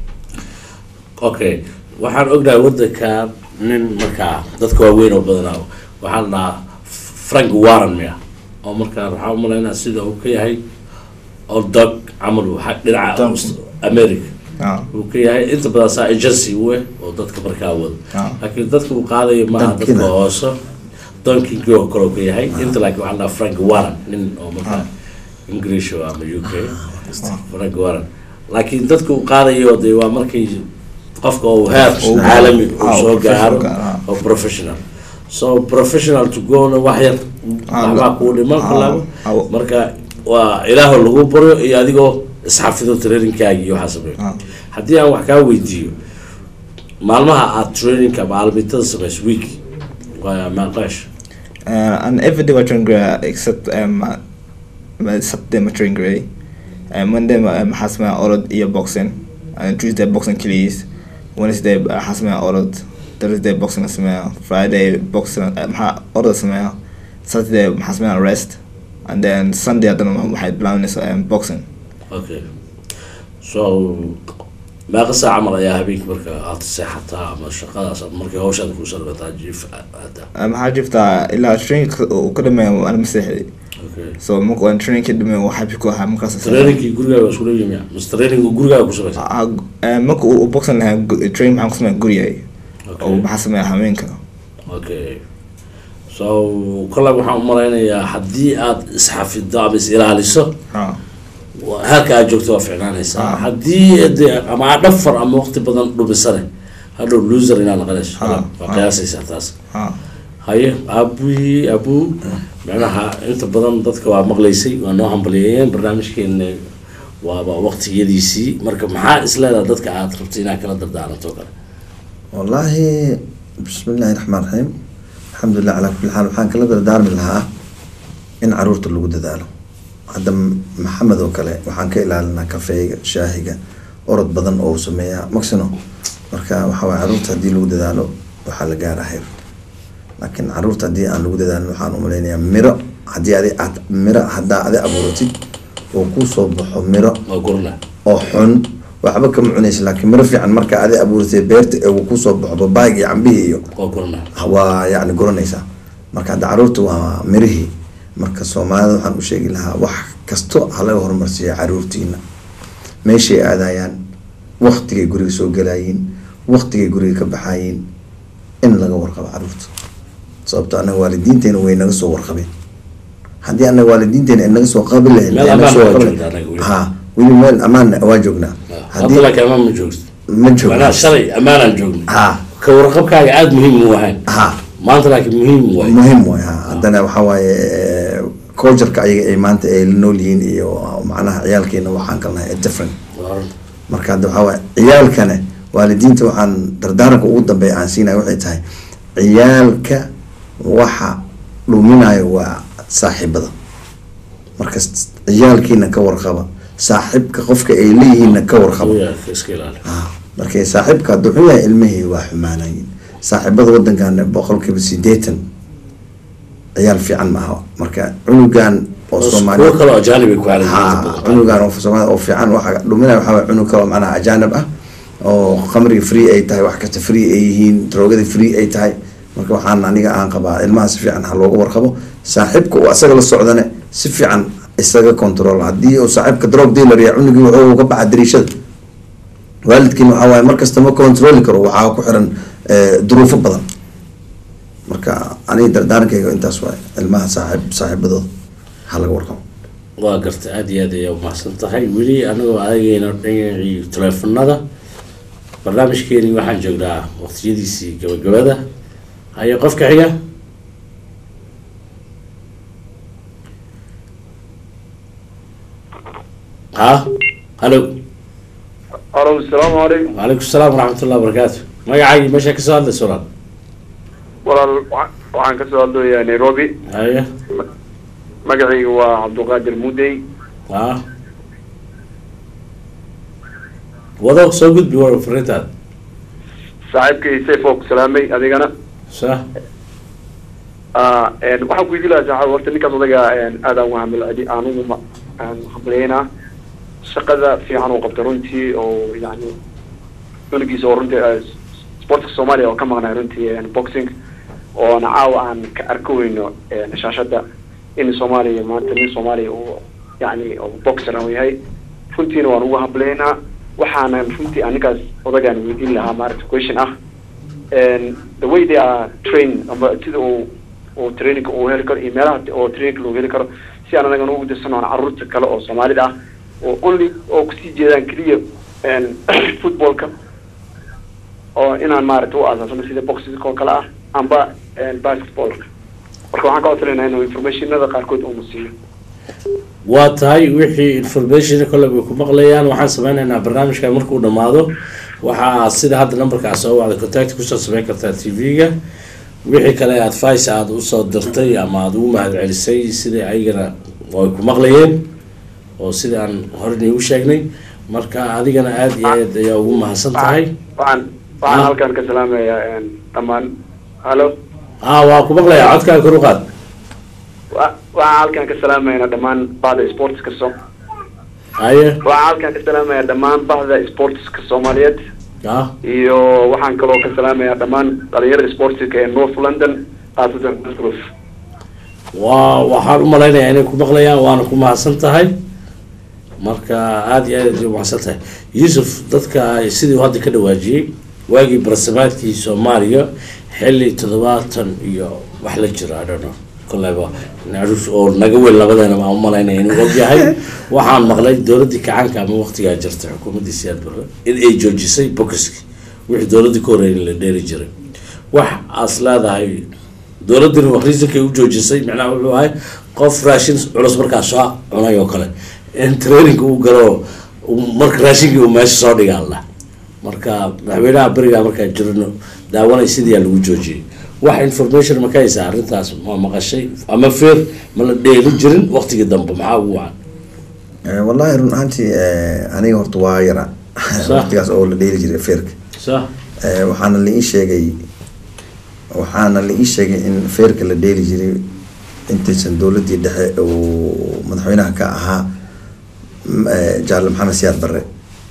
okay waxaan ognahay wadanka nin markaa dadka waaweyn oo badanaa waxaa la dhahaa frank warren miya oo markaa waxaa umalaynaa sida uu ka yahay oo dog camal waxa dhinaca Dog. Aust- america Ah, uu ka yahay inta badan saa agency we oo dadka markaa wado Ah. laakiin dadka uu qaadayo maaha dadka Donkina. hoose donkinkii oo kale uu ka yahay inta laakiin waxaa la dhahaa frank warren nin oo markaa english oo ama u k frank warren laakiin dadka uu qaadayo dee waa markay qofka uu heer Professional. caalami uu Ah, soo professional gaaro gaaro, ah. oo professional so professional to go na wax yar Ah, waxbaa kuu dhiman ah, kalaabo ah. marka waa ilaaho lagu baryo iyo adigoo isxafido trainingkaagi iyo waxaa sameeyo Ah. haddii aan wax kaa weydiiyo maalmaha aad trainingka ama almitada samayso week waa maaqaash Uh, and every day I train grey except um, uh, uh, Saturday I train grey. Uh, Monday um, has my ordered ear boxing. And Tuesday boxing killies. Wednesday uh, has my ordered. Thursday boxing smell. Friday boxing um, ha- ordered smell. Saturday has my rest. And then Sunday I don't know my blindness um, boxing. okay so meeqa saac camal ayaa habeenkii marka aad seexataa ama shaqadaas ama markay hawshaad kuu sarbataa jiif hadda Um, maxaa jirtaa ilaa train uu ka dhameeyo ana maseexday okay so marka waan train ka dhameeyo waxaa biko ahaa markaas trainingkii gurigaaga waa isku leeyihin miya mise trainingu gurigaaga ku samaysa Ah, eh, marka uu uu boxing lahaa gu- train maxaan ku sameeya gurigay Okay. oo maxaa sameeya haweenka okay so kolley waxaan umalaynayaa haddii aad isxafido ama is ilaaliso Ah, waa- heerka aad joogto waa ficnaanaysaa Ah. haddii de ama aad dhafar ama waqti badan dhumisane hadhow loser inaad naqanayso Ah. waa Ah. qiyaasaysaa taas ah, haye aabui abu macnaha inta badan dadka waa maqlaysay waa noo hambaliyeeyeen barnaamijkeena waaba waqtiyadiisii marka maxaa isleedaha dadka aad rabtay inaad kala dardaaranto kale wallaahi bismi illaahi raxmaan raxiim alxamdulilah calaa kulli xaal waxaan kala dardaarmi lahaa in caruurta lagu dadaalo hadda maxamed oo kale waxaan ka ilaalinaa kafeega shaahiga orod badan oo uu sameeyaa maxino marka waxa waye caruurta haddii lagu dadaalo waxaa la gaaraa heer laakiin caruurta haddii aan lagu dadaalin waxaan umalaynayaa miro haddii adi aad miro haddaa adi abuuratid oo kuu soo baxo miro waa gurna oo xun waxba kama cunaysa laakiin miro fiican marka adi abuuratay beerta ee uu kusoo baxo babaayga iyo cambihii iyo waa gurna waa yacni guranaysaa marka hadda caruurta waa mirihii marka soomaalida waxaan u sheegi lahaa wax kasto ha laga horumarsiiya caruurtiina meeshay aadayaan waktigay guriga soo galayiin waktigay guriga ka baxayiin in laga warqabo caruurta sababto annaga waalidiinteena way naga soo warqabeen haddii annaga waalidiinteena ay naga soo qabi lahayn Meel ay naga ammaan soo waa warqabi- joognaa annaga weli. ha weli meel ammaan waa joognaa hadda laakiin amaan ma joogto ma joogna macnaha shalay ammaanaan joogna ha ka warqabkaaga aada muhiim u ahayn ha maanta laakiin muhiim waay muhiim waay ha haddana waxaa waaye cultureka ayaga ay maanta ay la nool yihiin iyo macnaha ciyaalkeena waxaan kalnahay different marka hadda waxaa waaye ciyaalkane waalidiinta waxaan dardaaranka ugu dambeeya aan siinaya waxay tahay ciyaalka waxa dhuminayo waa saaxiibada marka s- ciyaalkiina ka warqaba saaxiibka qofka ay leeyihiinna ka warqabo Uu yahay, iska ilaali Ah, marka saaxiibka hadduu xun yahay ilmihii waa xumaanayin saaxiibada wadankan boqolkiiba sideetan ciyaal fiican maaha marka cunugan oo kuwo soomaaliya kale oo ajaanib ay ku ha caalamiyeen cunugan oo soomaalida oo fiican waxa dhuminaya waxaa waye cunug kale oo macnaha ajaanib ah oo khamriga free ay tahay wax kasta free ay yihiin droogada free ay tahay marka waxaan aniga aan qabaa ilmaha si fiican ha looga warqabo saaxiibka uu asaga la socdane si fiican isaga control haddii uu saaxiibka drug dealer ya cunugii wuxuu ka baxa dariishada waalidkiin waxaa waaye markasta ma controli karo waxaa ku xiran eh, duruufo badan marka aniga dardaarankayga intaas waaye ilmaha saaxiib saaxiibadooda ha laga warqabo waa garta aada iyo aad ayaa umahadsan tahay weli anagoo adagayna dhinacii teleefanada barnaamijkeeni waxaan joognaa waqtiyadiisii gabagabada haye qofka xiga ha hallo alo asalaamu calaykum وعليكم السلام ورحمة الله وبركاته magacaagi meesha kasoo hadlaysa walaal walaal waxa- waxaan kasoo hadlayaa nairobi haye magacayga waa cabdulqaadir mudey ha wado soo gudbi war fariintaada saaxiibkay sayf oo ku salaamay adigana sa Ah, een, waxaan ku weydiin lahaa saaxiib horta ninkaas odaga een, aad aan uhamil anugu ma- aan hambalyeynaa shaqada fiican uu qabta runtii oo yani cunugiisa oo runtii ah, sportska soomaaliya oo ka maqnay runtii een, boxing oona caawa aan ka arko weyno een, shaashada in soomaaliya maanta nin soomaaliya uu yani oo boxer uu yahay runtiina waan ugu hambalyeynaa waxaana runtii aan ninkaas odagaan weydiin lahaa maaragta question ah and the way they are trained ama sida uu uu training uu heli karo iyo meelaha oo training loo heli karo si aan anagana ugu dirsan caruurta kale oo soomaalida ah oo only oo kusii jeedaan keliya een, footballka oo inaan maaragta u aasaasano sida boxing oo kale ah amba een, basketballka marka waxaan ka codsanayna inuu informationada qaarkood uuna siiyo waa tahay wixii information kolle bay ku maqlayaan waxaan sameynaynaa barnaamijkan markuu dhammaado waxaa sida hadda numberkaa soo wacda contact kusoo sameyn kartaa t v-ga wixii kale advice aada usoo dirtay ama aada ugu mahad celisay sidai ayagana ay ku maqlayeen oo sida aan horey u sheegnay marka adigana aada iyo aad ayaa ugu mahadsan tahay waxaan waxaan Ah. halkan ka salaamayaa een, dhammaan hallo ah waa ku maqlayaa codkaa kor u qaad wa- waxaan halkan ka salaamaynaa dhammaan bahda sportska so haye waxaan halkan ka salaamayaa dhammaan bahda sportska soomaaliyeed ah iyo waxaan kaloo ka salaamayaa dhammaan dhalinyarada sportska ee north london khaasatan Antruf. waa waxaan u malaynayaa inay ku maqlayaan waana ku mahadsan tahay marka aada iyo aad ay umahadsan tahay yuusuf dadka sidii uu hadda ka dhawaajiyey waagii barasamaadkii soomaaliya xilli toddobaatan iyo wax la jiro I don't know kolleyba naruus oo naga weyn labadeena baan u malaynaya inuu ogyahay waxaan maqlay dowladdii kacaanka ama waqtigaa jirtay xukuumaddii siyaad barre in ay joojisay bokiski wixii dowladdii ka horreeyay in la dheeri jiray wax aas leedahay dowladdina wax reasonkay u joojisay macnaha wuxuu ahay qof raashin culus markaa soo cunay oo kale in training uu galo uu- marka raashinkii uu meesha soo dhigaa la marka madaxweynaha berigaa markaa jirno daawanay sidiiyaa lagu joojiyey wax information ma ka haysaa arrintaas ma maqashay ama feer ma la dheeli jirin waqtigii dambe maxaa ugu wacan Eh, wallahi run ahaantii eh, aniga horta waa yara Sax. waqtigaas oo la dheeli jiray feerka sa Eh, waxaana la ii sheegay waxaana la ii sheegay in feerka la dheeli jiray intaysan dowladdii dhexe uu madaxweynaha ka ahaa m- eh, jaale maxamed siyaad barre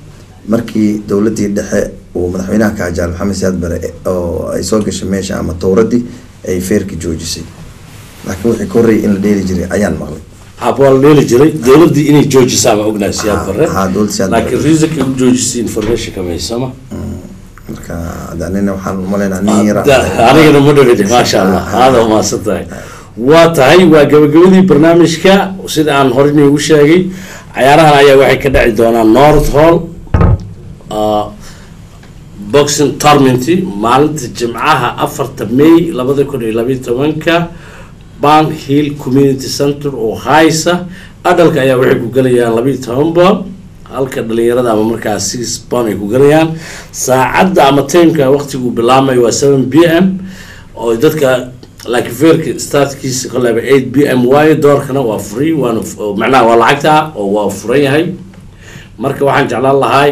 markii dowladdii dhexe uu madaxweynaha ka ahaa jaale maxamed siyaad barre eh, oo ay soo gashay meesha ama towraddii ay feerka joojisay laakiin wixii ka horreeyay in la dheeli jiray ayaan maqlay hab waa la dheeli jiray dowladdii inay joojisaa ma ognahay siyaad Ha- barre ha, dowladda Siyaad Barre. laakiin reasonkay u joojisay information kama haysama marka hadda anina waxaan umalaynaa nin yara anigana ma dhawidi maasha allah aada umahadsan tahay waa tahay waa gabagabadii barnaamijka sida aan hore inugu sheegay cayaarahan ayaa waxay ka dhaci doonaan north hall uh, boxing tournament maalinta jimcaha afarta may labada kun iyo labayo tobanka ban hill community center oo haysa adhalka ayaa waxay ku gelayaan labayo toban bool halka dhalinyarada ama markaa six pound ay ku gelayaan saacadda ama timeka waqtigu bilaamayo waa seven b m oo dadka laakiin feerka startkiisa koleba eight b m waayo doorkana waa free waana f- oo macnaha waa lacagta oo waa furan yahay marka waxaan jeclaan lahay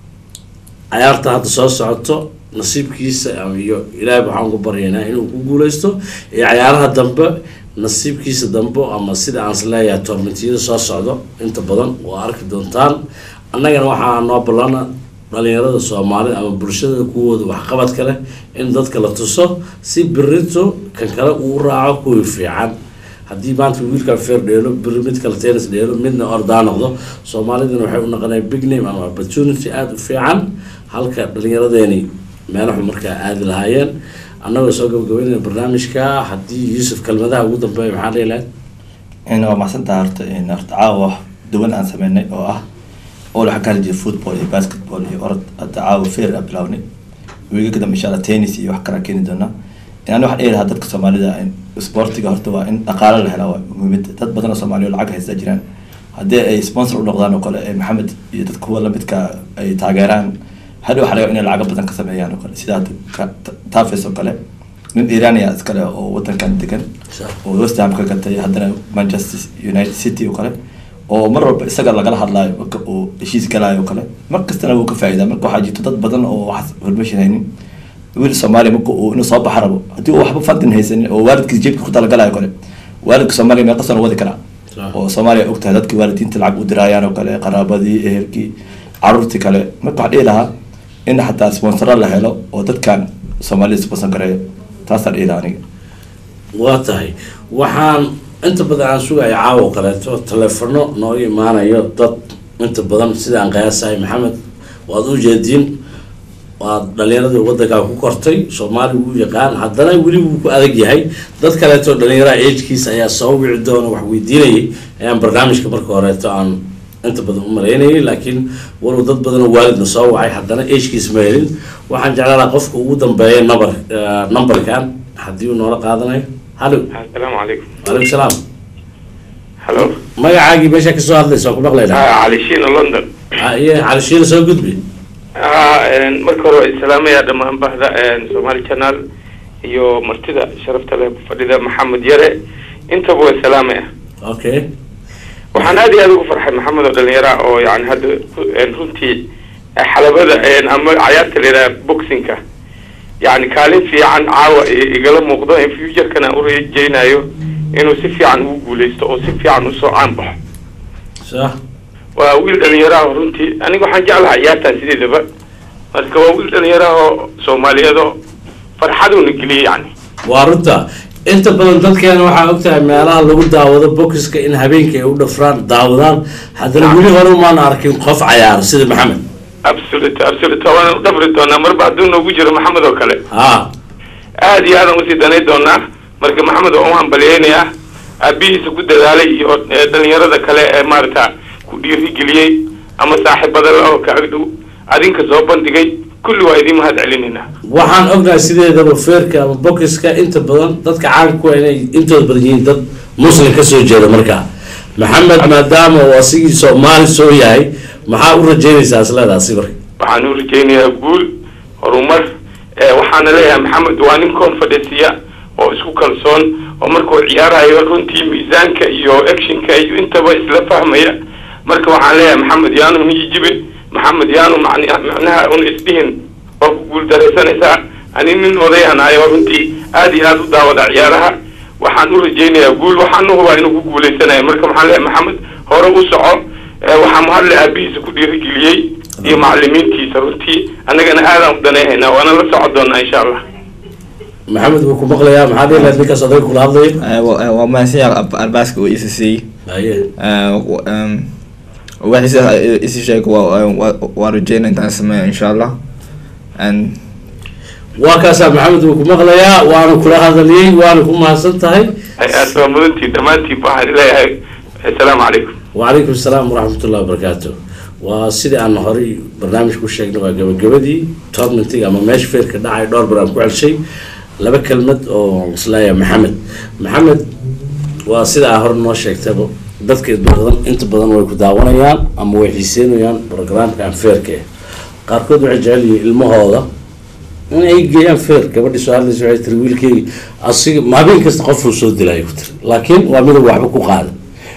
cayaarta hadda soo socoto nasiibkiisa iyo ilaahay waxaan ku baryaynaa inuu ku guuleysto iyo cayaaraha dambe nasiibkiisa dambe ama sida aan isleeyahay toormentiyada soo socdo inta badan waa arki doontaan annagana waxaa noo ballana dhalinyarada soomaalida ama bulshada kuwooda waxqabadka leh in dadka la tuso si birito kan kale uu raaco kuwii fiican haddii maanta wiilkan feer dheelo biri mid kale tennis dheelo midna ordaa noqdo soomaalidana waxay u noqonaya big name ama opportunity aada u fiican halka dhalinyaradeeni meelaxu markaa aadi lahaayeen annagoo soo gabagabeynaya barnaamijka haddii yuusuf kelmadaha ugu dambeeya maxaa dhihi lahayd waa maxsantaha horta horta caawa wax duwan aan sameynay oo ah oo waxaa ka hadli jiray football iyo basketball iyo orod hadda caawa fair a bilawnay wiiga kadambe insha allah tennis iyo wax kalaa keeni doonaa yani waxaan dhihi lahaa dadka soomaalida sportiga horta waa in dhaqaalo la helaa waa muhiimada dad badan oo soomaaliya oo lacag haysta jiraan haddii ay sponsor u noqdaan oo kale maxamed iyo dad kuwa lamidka ay taageeraan hadhow waxaa laga inay lacago badan ka sameeyaan oo kale sida hadda tafes oo kale nin irania iskale oo wadankan degan oo west ham ka gatay haddana manchester united city oo kale oo mar walba isaga lagala hadlaayo marka uu heshiis galaayo oo kale mar kastana wuu ka faa'idaa marka waxaa jirto dad badan oo wax hormashin haynin wiil soomaaliya marka uu inuu soo baxa rabo haddii uu waxba fadin haysanin oo waalidkiis jeebka ku talagalayo kale waalidka soomaaliya meeqa sano wadi karaa oo soomaaliya og tahay dadkii waalidiinta lacag u diraayaan oo kale qaraabadii ehelkii caruurtii kale marka waxaa dhihi lahaa in xataa sponsoro la helo oo dadkan soomaalida sponsor gareeyo taasaan dhihi lahaa aniga waa tahay waxaan inta badan aan sugaya caawo kaleeto taleefano nooga imaanayo dad inta badan sidaan qiyaasahay maxamed waad u jeediin waad dhalinyaradii wadankaa ku kortay soomaali wuu yaqaan haddana weli wuu ku adag yahay dad kaleeto dhalinyaraha agkiisa ayaa soo wici doona wax weydiinayay ayaan barnaamijka marka horeeto aan inta badan u maleynayay laakiin walow dad badanoo waalidna soo wacay haddana agkiisa ma helin waxaan jeclaanaa qofka ugu dambeeya number numberkan haddii uu noola qaadanayo hallo asalaamu calaykum waalaikum salaam hallo magacaagii meesha kasoo hadlaysa waa ku maqlayna cali shiina london iyo calishiina soo gudbi marka hore waa islaamaya dhammaan bahda somali channel iyo martida sharafta leh fadhida maxamed yare intaba waa salaamaya okay waxaan aad iyo aad ugu farxay maxamed oo dhalinyara oo yani hadda runtii xalabada ama cayaarta la yidhaha boxingka yani kaalin fiican caawa igala muuqdo in futurekana u rajeynayo inuu si fiican ugu guuleysto oo si fiican usoo caan baxo sax waa wiil dhalinyaraha runtii aniga waxaan jeclahay ciyaartan sideedaba marka waa wiil dhalinyaraha soomaaliyeed oo farxaduna geliyay yani waa runta inta badan dadkeena waxaa ogtahay meelaha lagu daawado bokiska in habeenkii ay u dhafraan daawadaan haddana weli hore umaan arkin qof cayaaro sida maxamed absolute absolute waan u dhafri doonaa marba hadduu noogu jiro maxamed oo kale ha aad iyo aadaan usii danay doonaa marka maxamed oo u hambaliyeynayaa aabihiisa ku dadaalay iyo dhalinyarada kale ee maarata ku dhiirigeliyey ama saaxiibada la oo ka agdhow adinka soo bandhigay kulli waa idiin mahad celinaynaa waxaan ognahay sideedaba feerka ama bokiska inta badan dadka caanku waa inay intooda badan yihiin dad muslim kasoo jeeda markaa maxamed maadaama uu asigii soomaali soo yahay maxaa u rajeynaysaa isleedaasi marka waxaan u rajeynayaa guul horumar waxaana leeyahay maxamed waa nin confidence oo isku kalsoon oo markuu ciyaarayo runtii miisaanka iyo actionka iyo intaba isla fahmaya marka waxaan leeyahay maxamed yaanu niyijibin maxamed yaanu macnaha un isdhihin oo ku guuldaraysanaysaa ani nin odayanayo runtii aad iyo aad u daawada ciyaaraha waxaan u rajeynayaa guul waxaan u hubaa inuu ku guuleysanayo marka waxaan leeyahay maxamed hore u soco waxaa mahadle aabihiisa ku dhiirigeliyey iyo macalimiintiisa runtii annagana aadaan u danayhaynaa waana la socon doonaa insha allah maxamed wuu ku maqlayaa maxaa dhihi lahayd ninkaas odayga kula hadlaya waa mahadsanyahay albaaska uu isi siiyey haye waxiisa isi sheeg waa rajeyna intaan sameeya insha allah and waa kaasaa maxamed wuu ku maqlayaa waana kula hadaliyey waana ku mahadsan tahay aad waa mudantii dhammaantiin waxaan leeyahay assalaamu calaykum وعليكم السلام ورحمة الله وبركاته وسيدي أنا هوري برنامج كل شيء نبغى جب جبدي تورنتي أما ماشي فير كده عاي دور برام كل شيء لبا كلمة أو صلاة محمد محمد وسيدي أهور نوش يكتبه dadka badan inta badan way ku daawanayaan ama way xiiseynayaan programkan feerka qaarkood waxay jecel yihiin ilmahooda in ay geeyaan feer gabadhii soo hadlaysa waxay tiri wiilkeyga asiga maalin kasta qofuu soo dilayo ku tiri laakiin waa midab waxba ku qaada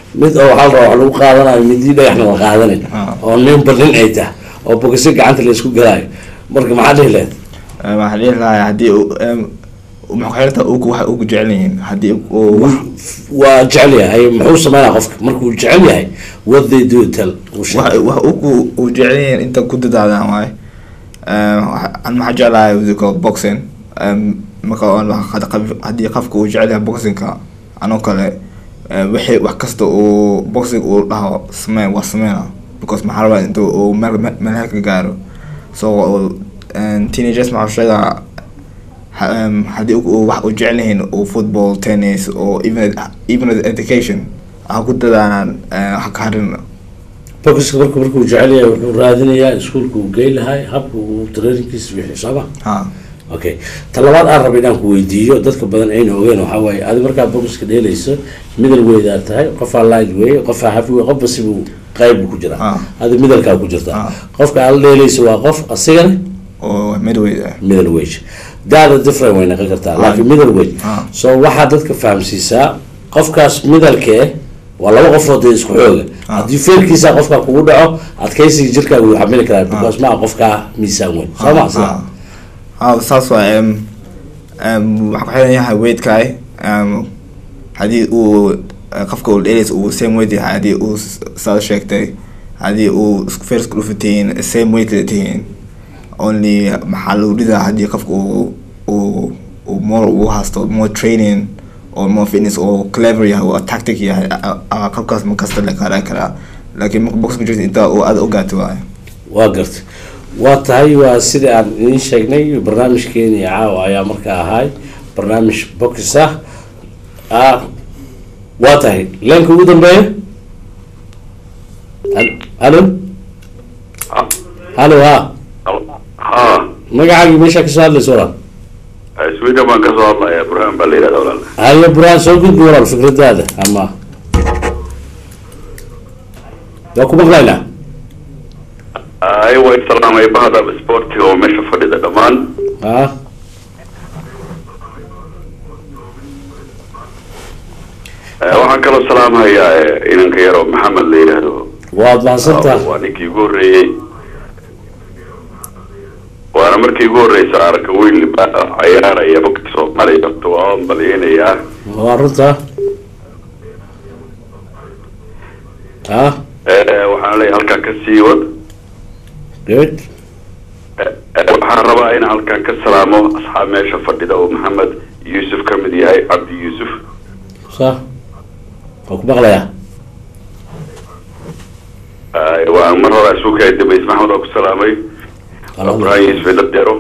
mid oo waxaa la rabaa wax lagu qaadanayo midii dhagaxna la qaadanin Ah. oo ninba nin ay tahay oo bogasi gacanta la isku galaayo marka maxaa dhihi lahayd Em, waxaan dhihi lahaa haddii uu em, maxay ku xirantahay ugu waxay ugu jecel yihiin haddii uu wax waa jecel yahay muxuu sameynaa qofka markuu jecel yahay what they do tell uu sheeg. wax wax ugu uu jecel yihiin inta ku dadaadaan waaye Em, waxa- an maxaa jeclahay wasiirka boxing Em, marka aan wax- had- qab- haddii qofka uu jecel yahay boxingka anoo kale em, wixii wax kasta uu boxing uu dhaho samee waa sameynaa because maxaa rabaa inta uu meel meel meel heer ka gaaro so em, teenagers maxaa sheegaa ha- em, haddii uu- uu wax uu jecel yihiin uu football tennis or even even education ha ku dadaanaan eh, ha ka harin bokiska marku markuu jecel yahay wuxuu raadinayaa iskuulka uu gey lahay habka uu traininkiisa bixi sooma ha okay ta labaad aan raba inaan ku weydiiyo dadka badan ayna ogeen waxaa waaye adi markaa bokiska dheelayso middle weydaa tahay qofaa light wey qofaa hafi wey qofba sibuu qayb ku jiraa Ah. adi middlekaa ku jirtaa Ah. qofka aad la dheelayso waa qof asigana oo midway ah middle wage daada different way noqon kartaa laakiin middle wage Ah. so waxaa dadka fahamsiisaa qofkaas middleka eh waa laba qofood ee isku xooga Ah. haddii feerkiisa qofka kugu dhaco adkaysiga jirkaaga wuu xamili karaa because maa qofkaa miisaan weyn soo ma sida ha saas waa em em waxaa ku xiran yahay weightkaay em haddii uu eh, qofka uu dheelaysa uu same weight yahay haddii uu s- saad sheegtay haddii uu isku feer isku dhufa tihiin same weight kala tihiin only maxaa lagu dhidaa haddii qofka uu uu uu more uu haysto more training or more fitness oo clever yahay oo tactic yahay a- a- qofkaas ma kasta la qaadan karaa laakiin marka box ku jirta intaa uu aad ogaato waaye waa gartay waa tahay waa sida aan idiin sheegnay barnaamijkeeni caawa ayaa markaa ahay barnaamij box ah ah waa tahay leenka ugu dambeeya Hal- halo halo ha ha magacaagii meeshaa kasoo hadlaysa walaal sweden baan kasoo hadlaya burhaan baa la yidhahda walaal haye buraan soo gudbi walaal fikradaada ama waa ku maqlaynaa ay waa salaamay bahda sportiga oo meesha fadhida dhammaan ha Eh, waxaan kaloo salaamayaa eh, inanka yaroo maxamed la yidhaahdo waad mahadsantaha waa ninkii ugu horreeyey waana markii ugu horreysa arka wiil ba- cayaaraya bogta soomaaliya horta waa malaynayaa waa runta ha Eh, waxaan leeyahay halkaan ka sii wad good Eh, eh, waxaan rabaa inaan halkaan ka salaamo asxaab meesha fadhida oo maxamed yuusuf ka mid yahay cabdi yuusuf sa waa ku maqlayaa Eh, waan mar hore isu kaya dambeys maxamed oo ku salaamay ibrahim yuusuf ilabdero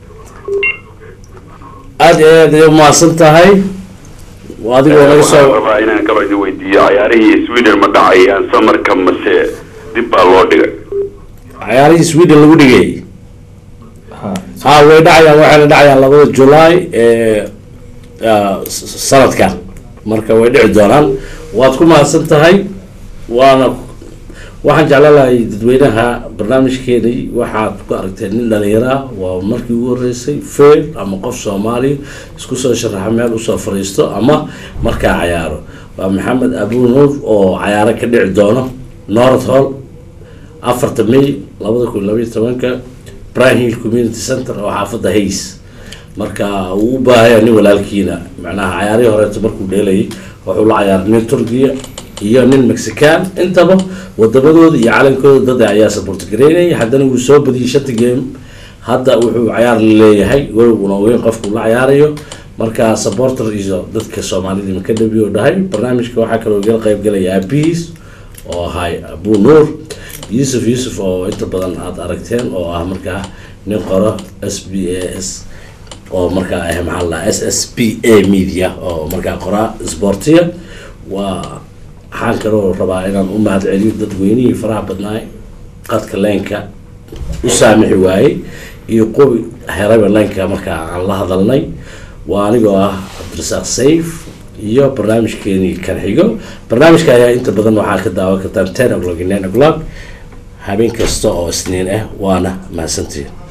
aada iyo aad ay umahadsan tahay waa adigoo naga waxaan soo rabaa inaan kaloo idin weydiiyo cayaarihii sweden ma dhacayaan samarka mase dib baa loo dhigay cayaarihii sweden lagu dhigay ha way dhacayaan waxayna dhacayaan labada july ee ah, s- sanadkan marka way dhici doonaan waad ku mahadsan tahay waana waxaan jeclaan lahay dadweynaha barnaamijkeenii waxaad ku aragteen nin dhalinyaro ah waa markii ugu horeysay fail ama qof soomaali isku soo sharaxa meel usoo fariisto ama markaa cayaaro waa maxamed abunuur oo cayaaro ka dhici doono north hall afarta may labada kun labayo tobanka bryan hill community center oo xaafadda hays marka uu u baahaya nin walaalkiina macnaha cayaarihii horeeto markuu dheelayay wuxuu la cayaaray nin turkiya iyo nin mexican intaba wadamadooda iyo calankooda dad ayaa support gareynaya haddana wuu soo badiyey shanta game hadda wuxuu cayaar leeyahay welowna weyn qofku la cayaarayo marka supporter iyo dadka soomaalida makadhabi oo dhahay barnaamijka waxaa kaloo gala qayb galaya aabihiis oo ahay abu nuur yuusuf yuusuf oo inta badan aada aragteen oo ah markaa nin qoro s b a s oo markaa ah maxaa la s s p a media oo markaa qoraa sportiya waa waxaan kaloo rabaa inaan u mahad celiyo dadweynihii faraha badnaay qadka leenka u saamixi waayey iyo qubi heraba leenka markaa aan la hadalnay waa anigoo ah cabdirasaaq sayf iyo barnaamijkeenii kan xigo barnaamijka ayaa inta badan waxaa ka daawan kartaan ten o'clock iyo nine o'clock habeen kasta oo isniin ah waana mahadsantiin